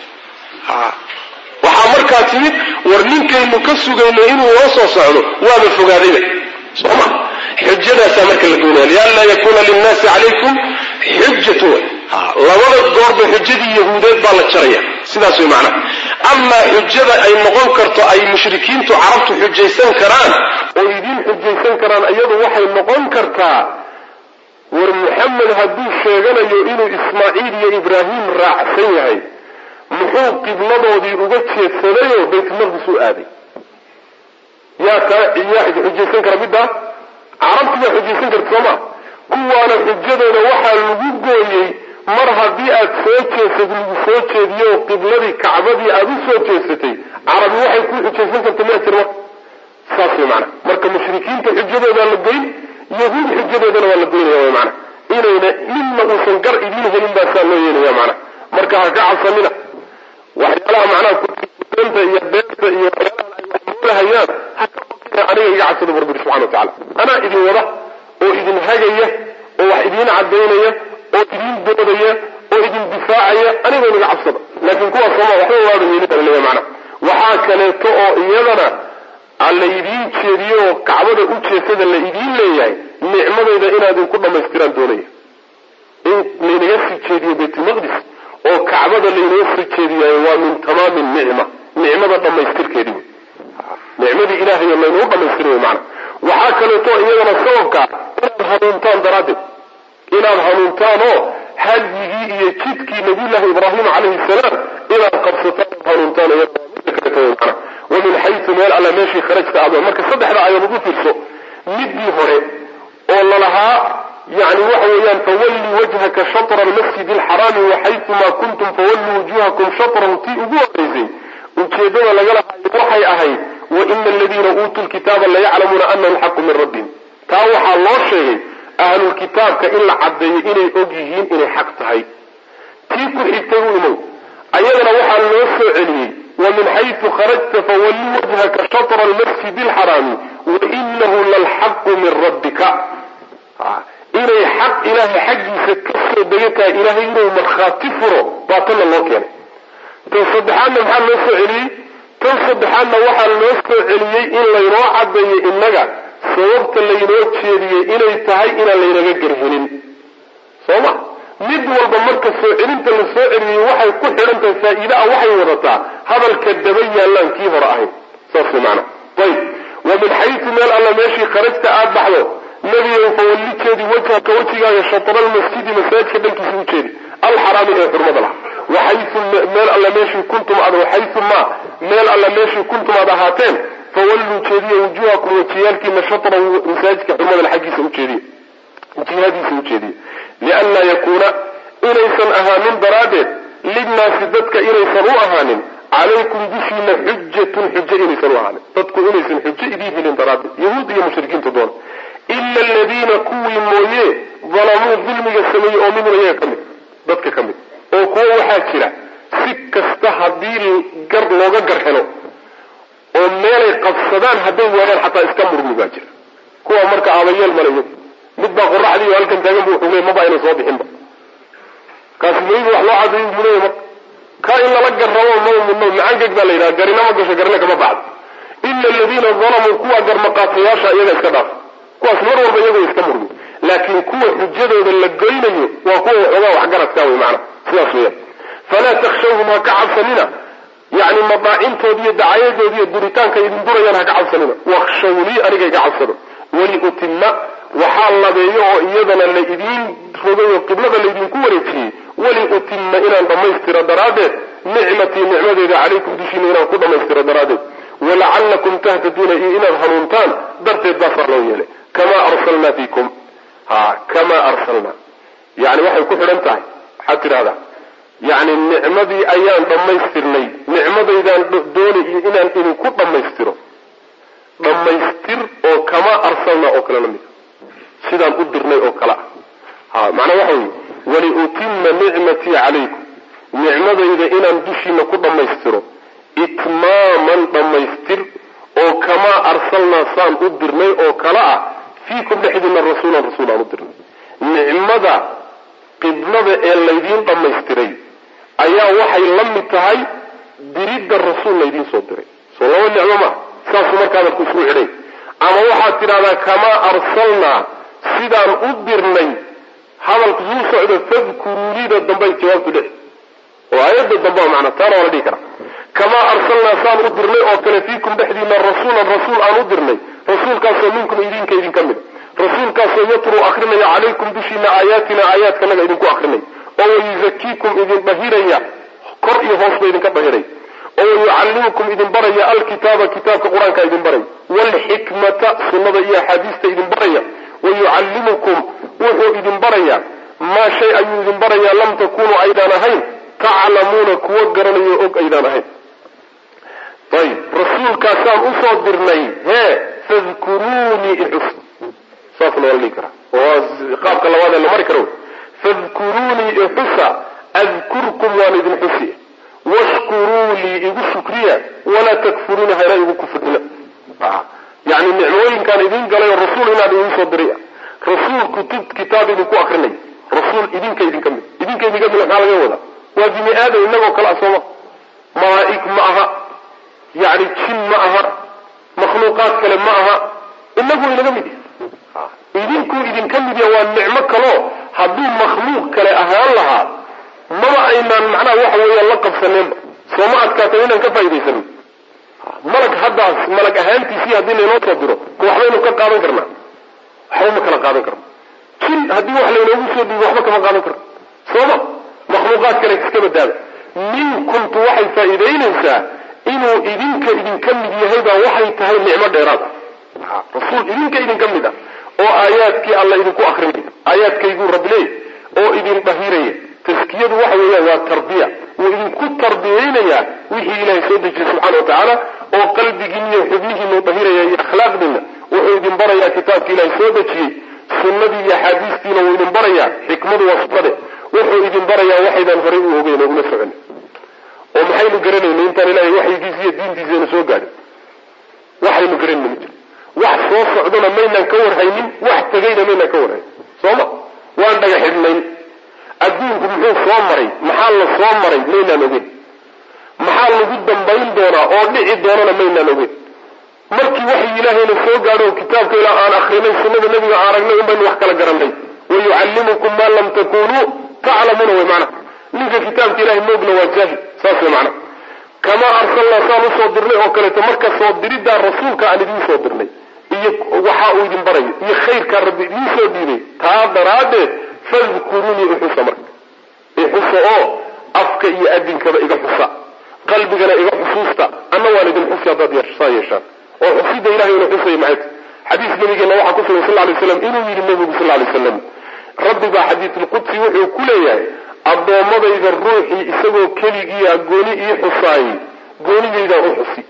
waxaa markaa timid war ninkaynu ka sugayno inuu noo soo socdo waaba fogaadayba soma xujadaasaa marka la goynaya lianlaa yakuuna linnaasi calaykum xujatu labada goorba xujadii yahuudeed baa la jaraya sidaas way macnaha amaa xujada ay noqon karto ay mushrikiintu carabtu xujaysan karaan oo idiin xujaysan karaan iyadu waxay noqon kartaa war maxamed hadduu sheeganayo inuu ismaaciil iyo ibraahim raacsan yahay muxuu qibladoodii uga jeedsadayoo baytulmaqdis u aaday yaa kaa yaa xujaysan kara middaa carabtu baa xujaysan karta sooma kuwaana xujadooda waxaa lagu gooyey mar haddii aad soo jeesad lagu soo jeediyo oo qibladii kacbadii aad u soo jeesatay carabi waxay ku xujaysan karta ma jir marka saas way macana marka mushrikiinta xujadoodaa la goyn yahuud xujadoodana waa la goynaya way macana inayna midna uusan gar idiin helin baa saa loo yeelaya macana marka ha ka cabsanina waxyaalaha macnaha kuanta iyo beerta iyo waxyaalahan ay wax moolahayaan ha ka aniga iga cabsada bu rabbi subxana wa tacala anaa idin wada oo idin hagaya oo wax idiin cadaynaya oo idin doodaya oo idin difaacaya aniga inaga cabsada laakiin kuwaas sooma waxba waada yeelin leeya macna waxaa kaleeto oo iyadana la idiin jeediyo oo kacbada u jeesada la idiin leeyahay nicmadayda inaad inku dhamaystiraan doonaya in laynaga sii jeediyo baytulmaqdis oo kacbada laynaga sii jeediyayo waa min tamaami nicma nicmada dhamaystirkeedi nicmadii ilahay laynagu dhamaystirayo macna waxaa kaleeto iyadana sababka inaad hanuuntaan daraaddeed inaad hanuuntaan oo hadyigii iyo jidkii nabiyullaahi ibraahim calayhi salaam inaad qabsataan ood hanuuntaan iyadana kaleeto macna wa min xaysu meel alla meeshii kharajta aad marka saddexda ayadood u fiirso midii hore oo lalahaa yani waxa weeyaan fawalli wajhaka shatra almasjid alxaraami waxayumaa kuntum fawalluu wujuhakum shatrahu tii ugu horeysay ujeedada laga lahaayo waxay ahayd waina aladiina uutuu lkitaaba layaclamuuna anahu alxaqu min rabbihim taa waxaa loo sheegay ahlulkitaabka in la caddeeyo inay og yihiin inay xaq tahay tii ku xigtay u imow ayadana waxaa loo soo celiyey wamin xaysu kharajta fawalli wajhaka shatra almasjid alxaraami wainahu lalxaqu min rabbika inay xaq ilaahay xaggiisa kasoo dega tahay ilaahay inuu markhaati furo baa tanna loo keenay tan saddexaadna maxaa loo soo celiyey tan saddexaadna waxaa loo soo celiyey in laynoo caddeeyo innaga sababta laynoo jeediyey inay tahay inaan laynaga garhelin soo ma mid walba marka soo celinta la soo celiyey waxay ku xidhan tahay faa-iide ah waxay wadataa hadalka daba yaallaan kii hore ahayn saas maana ayb wa min xaysu meel alla meeshii kharajta aada baxdo nebigow fawalli jeedi wajhaka wejigaaga shatra almasjidi masaajidka dhankiisa u jeedi alxaraami ee xurmada lah waxayu meel alla meeshii kuntum aad waxayu ma meel alla meeshii kuntum aad ahaateen fawalluu jeediya wujuhakum wajiyaalkiina shatra masaajidka xurmada xaggiisa ujeediya jihadiisa ujeediya lianlaa yakuuna inaysan ahaanin daraaddeed linnaasi dadka inaysan u ahaanin calaykum dushiina xujatun xujo inaysan u ahaanin dadku inaysan xujo idiin helin daraaddeed yahuud iyo mushrikiinta doona ila aladiina kuwii mooye dalamuu dulmiga sameeyey oo minhum iyaga ka mid dadka ka mid oo kuwo waxaa jira si kasta haddii gar looga gar helo oo meelay qabsadaan hadday waayaan xataa iska murmi baa jira kuwa marka aabayeel male iyagu mid baa qoraxdii oo halkan taagan bu wuxuu leey maba ayna soo bixinba kaasi maygu wax loo cadayo muleeya marka ka in lala garrabo maba mudno macangeg baa la yidhaha garina ma gasho garina kama baxdo ila aladiina dalamuu kuwa garmaqaatayaasha iyaga iska dhaaf kuwaas mar walba iyagoo iska murmi laakiin kuwa xujadooda la goynayo waa kuwa waxoogaa waxgaradkaa wey macana sidaas weeyaan falaa takshawhum ha ka cabsanina yani madaacintood iyo dacayadood iyo duritaanka idin durayaan ha ka cabsanina wakshawnii aniga iga cabsado waliutima waxaa labeeyo oo iyadana la idiin rogay oo qiblada laydinku wareejiyey waliutima inaan dhammaystiro daraaddeed nicmatii nicmadeeda calaykum dushiina inaan ku dhammaystiro daraaddeed walacalakum tahtaduuna iyo inaad hanuuntaan darteed baasaa loo yeelay kamaa arsalnaa fiikum ha kamaa arsalnaa yani waxay ku xidhan tahay waxaad tidhahdaa yani nicmadii ayaan dhammaystirnay nicmadaydaan dooni iyo inaan idinku dhammaystiro dhammaystir oo kamaa arsalnaa oo kale la mid sidaan u dirnay oo kale ah ha macnaa waxa weye waliutima nicmatii calaykum nicmadayda inaan dushiina ku dhammaystiro itmaaman dhammaystir oo kamaa arsalnaa saan u dirnay oo kale ah fiikum dhexdiina rasuulan rasuul aan u dirnay nicmada qiblada ee laydiin dhammaystiray ayaa waxay la mid tahay diridda rasuul laydiin soo diray soo laba nicmo maa saasuu markaadalku isku xidhay ama waxaad tidhahdaa kamaa arsalnaa sidaan u dirnay hadalku suu socdo fadkuruunida dambay jawaabtu dhe oo aayadda dambea macna taana waa la dhihi karaa kamaa arsalnaa saan u dirnay oo kale fiikum dhexdiina rasuulan rasuul aan u dirnay rasuulkaasoo minkum idinka idinka mid rasuulkaasoo yatruu akrinaya calaykum dushiina aayaatina aayaadkanaga idinku akrinay oo wayuzakiikum idin dhahiraya kor iyo hoosba idinka dhahiray oo wayucallimukum idin baraya alkitaaba kitaabka qur-aanka idin baraya waalxikmata sunnada iyo axaadiista idin baraya wayucallimukum wuxuu idin baraya maa shay ayuu idin barayaa lam takunuu aydaan ahayn taclamuuna kuwo garanayo og aydaan ahayn ayb rasuulkaasaan usoo dirnay hee fadkuruunii ixus saasna waa la dhihi karaa oo qaabka labaad ee la mari karo fadkuruunii ixusa adkurkum waan idin xusiya washkuruu lii igu shukriya walaa takfuruuna hayra igu kufrina yani nicmooyinkaan idin galay oo rasuul inaad idin soo diray rasuul kutub kitaab idinku akrinay rasuul idinka idinka mid idinka idinka mid maxaa laga wadaa waa bini aadam inagoo kale ah sooma malaa'ig ma aha yani jin ma aha makhluuqaad kale ma aha inagu inaga mid idinkuu idinka mid ya waa nicmo kaloo hadduu makhluuq kale ahaan lahaa maba aynaan macnaha waxa weeya la qabsaneenba sooma adkaata inaan ka faaidaysanin malag haddaas malag ahaantiisii haddii laynoo soo diro ma waxbaynu ka qaadan karnaa waxba ma kala qaadan karno jin haddii wax laynoogu soo dhiibo waxba kama qaadan karno sooma makhluuqaad kale iska badaaba minkumtu waxay faa'iidaynaysaa inuu idinka idinka mid yahay baa waxay tahay nicmo dheeraad ah rasuul idinka idinka mid ah oo aayaadkii alla idinku akrinaya aayaadkayguu rabbileey oo idin dhahiraya taskiyadu waxa weeyaan waa tarbiya wuu idinku tarbiyeynayaa wixii ilaahay soo dejiyey subxana wa tacaala oo qalbigiin iyo xubnihiinu dhahiraya iyo akhlaaqdiina wuxuu idin barayaa kitaabka ilaahay soo dejiyey sunnadii iyo axaadiistiina wuu idin barayaa xikmadu waa sunnade wuxuu idin barayaa waxaydaan horay u ogeyn oo ula socon oo maxaynu garanayna intaan ilahay waxyigiisa iyo diintiisayna soo gaadhin waxaynu garanayna ma jiro wax soo socdona maynaan ka warhaynin wax tegayna maynaan ka warhaynin sooma waan dhaga xidhnayn adduunku muxuu soo maray maxaa la soo maray maynaan ogeyn maxaa lagu dambayn doonaa oo dhici doonana maynaan ogeyn markii waxay ilaahayna soo gaadho kitaabka ilaa aan akrinay sunnada nabiga aan aragnay un baynu wax kala garanay wayucallimukum maa lam takunuu taclamuuna way macnaha ninka kitaabka ilahay moogna waa jaahil saas way macnaha kamaa arsalnaa saan usoo dirnay oo kaleeto marka soo diriddaa rasuulka aan idiin soo dirnay iyo waxa uu idin barayo iyo khayrkaa rabbi idiin soo dhiibay taa daraaddeed fadkuruunii ixusa marka ixusa oo afka iyo adinkaba iga xusa qalbigana iga xusuusta anna waan idin xusi haddaad saa yeeshaan oo xusida ilahay ina xusaya maxay ta xadiis nabigeena waxaa ku sugan sal lay slam inuu yidhi nabigu sal lay slam rabbi baa xadiisulqudsi wuxuu ku leeyahay addoommadayda ruuxii isagoo keligiia gooni ii xusaayey goonidaydaan u xusi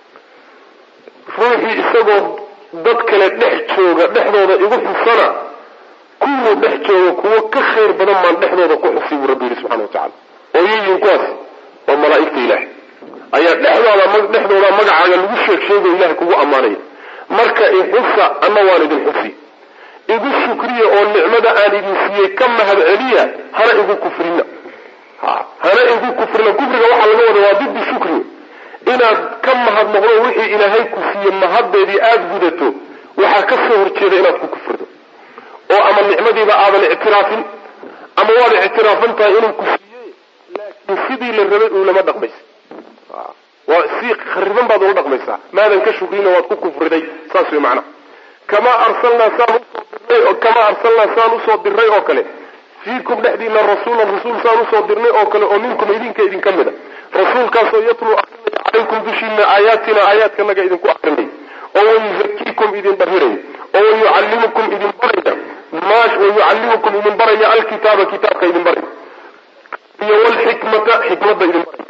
ruuxii isagoo dad kale dhex jooga dhexdooda igu xusana kuwuu dhex jooga kuwo ka khayr badan baan dhexdooda ku xusi buu rabbi yidhi subxana wa tacala oo yihiin kuwaas waa malaa'igta ilaahay ayaa dhexdooda dhexdooda magacaaga lagu sheeg sheegayo ilahay kugu ammaanaya marka ixusa anna waan idin xusi igu shukriya oo nicmada aan idin siiyey ka mahad celiya hana igu kufrina hana igu kufrina kufriga waxaa laga wada waa diddi shukri inaad ka mahad noqdo wixii ilaahay ku siiye mahaddeedii aada gudato waxaa ka soo horjeeda inaad ku kufrido oo ama nicmadiiba aadan ictiraafin ama waad ictiraafan tahay inuu ku siiyey laakiin sidii la rabay uulama dhaqmaysa waa si khariban baad ula dhaqmaysaa maadan ka shukrina waad ku kufriday saas way macnaha kamaa arsalnaa saan usoo dirnay kamaa arsalnaa saan usoo dirnay oo kale fiikum dhexdiina rasuulan rasuul saan usoo dirnay oo kale oo minkum idinka idinka mid a rasuulkaasoo yatluu akrinaya calaykum dushiina aayaatina aayaadkanaga idinku akrinay oo wayuzakiikum idin dhahiray oo wayucallimukum idin baraya wayucallimukum idin baraya alkitaaba kitaabka idin baraya iyo wlxikmata xikmada idin baraya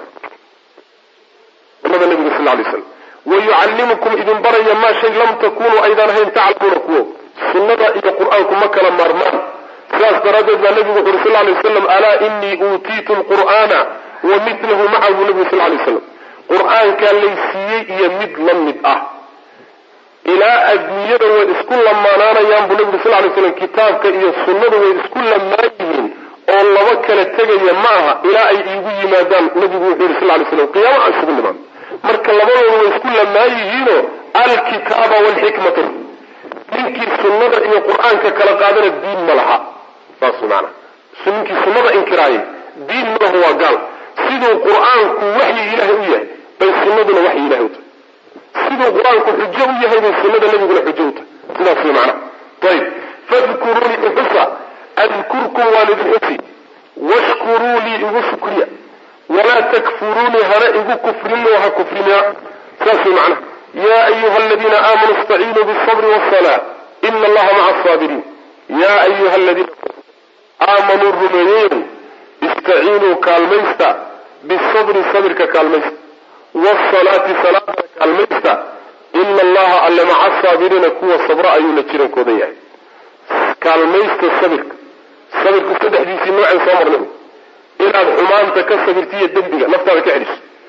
sunnada nabiga sal lay slam wayucallimukum idin baraya maa shay lam takunuu aydaan ahayn taclamuuna kuwo sunnada iyo qur-aanku ma kala maarmaan sidaas daraaddeed baa nabigu wuxu uri sal lay waslam alaa inii uutiitu lqur'aana wa milahu macahu nabigu sal lay slam qur-aankaa laysiiyey iyo mid la mid ah ilaa adduunyada way isku lamaanaanayaan buu nabigu sal lay slam kitaabka iyo sunnadu way isku lamaan yihiin oo laba kala tegaya ma aha ilaa ay iigu yimaadaan nabigu wuxuu yihi sal lay slam qiyaama aan isugu nimaan marka labadooda way isku lamaan yihiino alkitaaba walxikmata ninkii sunnada iyo qur-aanka kala qaadana diin ma laha saas maana ninkii sunnada inkiraayay diin malaha waa gaal siduu qur-aanku waxyi ilaahay u yahay bay sunnaduna waxyi ilahay u tahay siduu qur-aanku xujo u yahay bay sunnada nabiguna xujo u tahay sidaas way macnaha ayib fadkuruunii ixusa adkurkum waan idin xusi washkuruu lii igu shukriya walaa takfuruunii hana igu kufrinoo ha kufrinaa saas way macnaha yaa ayuha aladiina aamanuu istaciinuu bisabri wasalaa ina allaha maca asaabiriin yaa ayuha aladiina aamanuu rumeeyeyow istaciinuu kaalmaysta bisabri sabirka kaalmaysta wasalaati salaadana kaalmaysta ina allaha alle maca asaabiriina kuwa sabra ayuu la jirankooda yahay kaalmaysta sabirka sabirku saddexdiisii noocay soo marnay inaad xumaanta ka sabirtiiyo dembiga naftaada ka celiso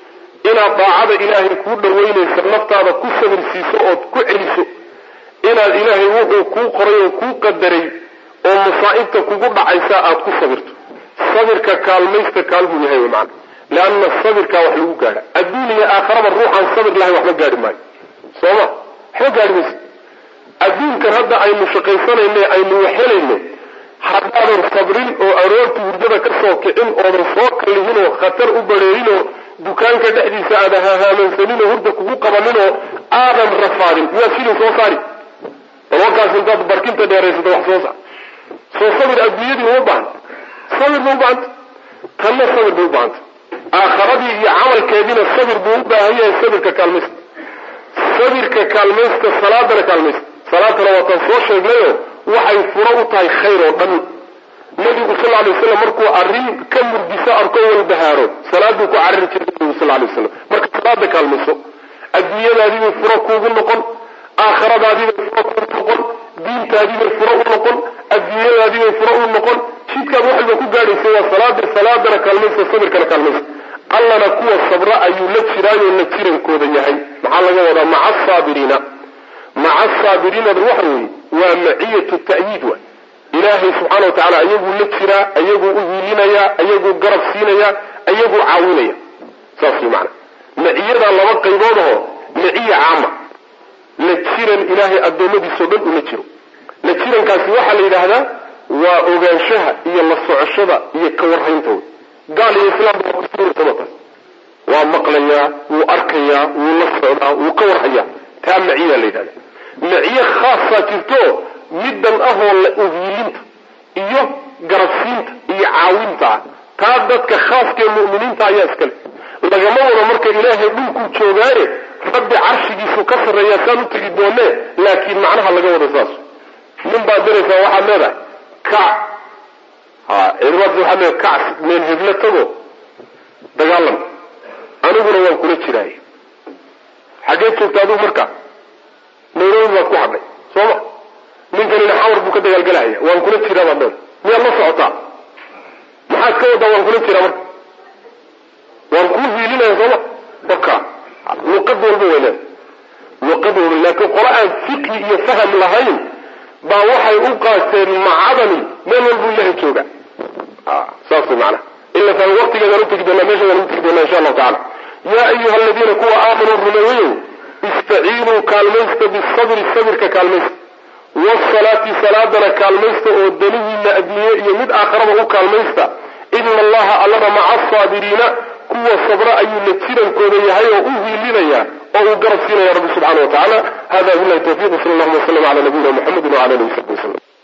inaad daacada ilaahay kuu dhaweynaysa naftaada ku sabir siiso ood ku celiso inaad ilaahay wuxuu kuu qoray oo kuu qadaray oo masaa'ibta kugu dhacaysa aad ku sabirto sabirka kaalmaysta kaalbuu yahay wy macana leanna sabirkaa wax lagu gaadha adduun iyo aakharaba ruuxaan sabir lahayn waxba gaadhi maayo sooma waxba gaadhi mayso adduunkan hadda aynu shaqaysanayne aynu waxhelayno haddaadan sabrin oo aroorta hurdada ka soo kicin oodan soo kallihin oo khatar u bareerin oo dukaanka dhexdiisa aadan hahaamansanin oo hurda kugu qabanin oo aadan rafaadin miyaad shilin soo saari balwakaas intaad barkinta dheeraysato wax soo saar soo sabir adduunyadii uma baahanta sabir ba u baahanta tanna sabir bay u baahanta aakharadii iyo camalkeediina sabir buu u baahan yahay sabirka kaalmaysta sabirka kaalmaysta salaadana kaalmaysta salaadana waataan soo sheegnayo waxay furo u tahay khayr oo dhan nabigu sal lay waslam markuu arrin ka murgiso arko walbahaaro salaaduu ku carari jiray nabigu sal lay waslam marka salaada kaalmayso adduunyadaadiibay furo kuugu noqon aakhiradaadiibay furo kuugu noqon diintaadiibay furo u noqon adduunyadaadiibay furo u noqon jidkaad wax walba ku gaadhaysa waa salaada salaadana kaalmaysa sabirkana kaalmaysa allana kuwa sabra ayuu la jiraayo la jirankooda yahay maxaa laga wadaa maca asaabiriina maca asaabiriinada waxa weeye waa maciyatu ta'yiid wa ilaahay subxaana wa tacala ayaguu la jiraa ayaguu u hiilinayaa ayaguu garab siinayaa ayaguu caawinaya saas way macana maciyadaa laba qaybood aho maciya caama la jiran ilaahay addoommadiisao dhan ula jiro la jirankaasi waxaa la yidhaahdaa waa ogaanshaha iyo la socoshada iyo ka warhaynta wey gaal iyo islaamba waa kusuursamataas waa maqlayaa wuu arkayaa wuu la socdaa wuu ka warhayaa taa maciyaa la yidhahda maciye khaasaa jirto middan ahoo la uhiilinta iyo garabsiinta iyo caawinta ah taa dadka khaaskee mu'miniinta ayaa iskale lagama wado marka ilaahay dhulkuu joogaaye rabbi carshigiisu ka sarreeyaa saan u tegi doonee laakiin macnaha laga wado saas nin baad diraysaa waxaad leedahay kac ha ciidamadaas waxaad leedahay kac meel heblo tago dagaalam aniguna waan kula jiraay xaggee joogta adigu marka nairobi baad ku hadhay soo ma ninkanina xawar buu ka dagaalgalahaya waan kula jiraa baad leedahay miyaad la socotaa maxaad ka wadaa waan kula jiraa marka waan kuu hiilinaya sooma waka luqad walba way leedahay luqad walba laakiin qolo aan fiqhi iyo faham lahayn baa waxay u qaateen macadani meel walbuu ilahay jooga saas way macnaha ila faham waqtigeedaan utegi doonaa meeshaadaan utegi doonaa insha allahu tacala yaa ayuha aladiina kuwa aamanuu rumeeyeyow istaciinuu kaalmaysta bisabri sabirka kaalmaysta wasalaati salaadana kaalmaysta oo danihiina adduunye iyo mid aakharaba u kaalmaysta ina allaha allana maca asaabiriina kuwa sabra ayuu la jirankooda yahay oo u hiilinaya oo uu garab siinaya rabbi subxana wa tacaala hada bilahi tawfiq sal allahuma waslm ala nabiyina muxamedi wala alihi wasaxbi waslm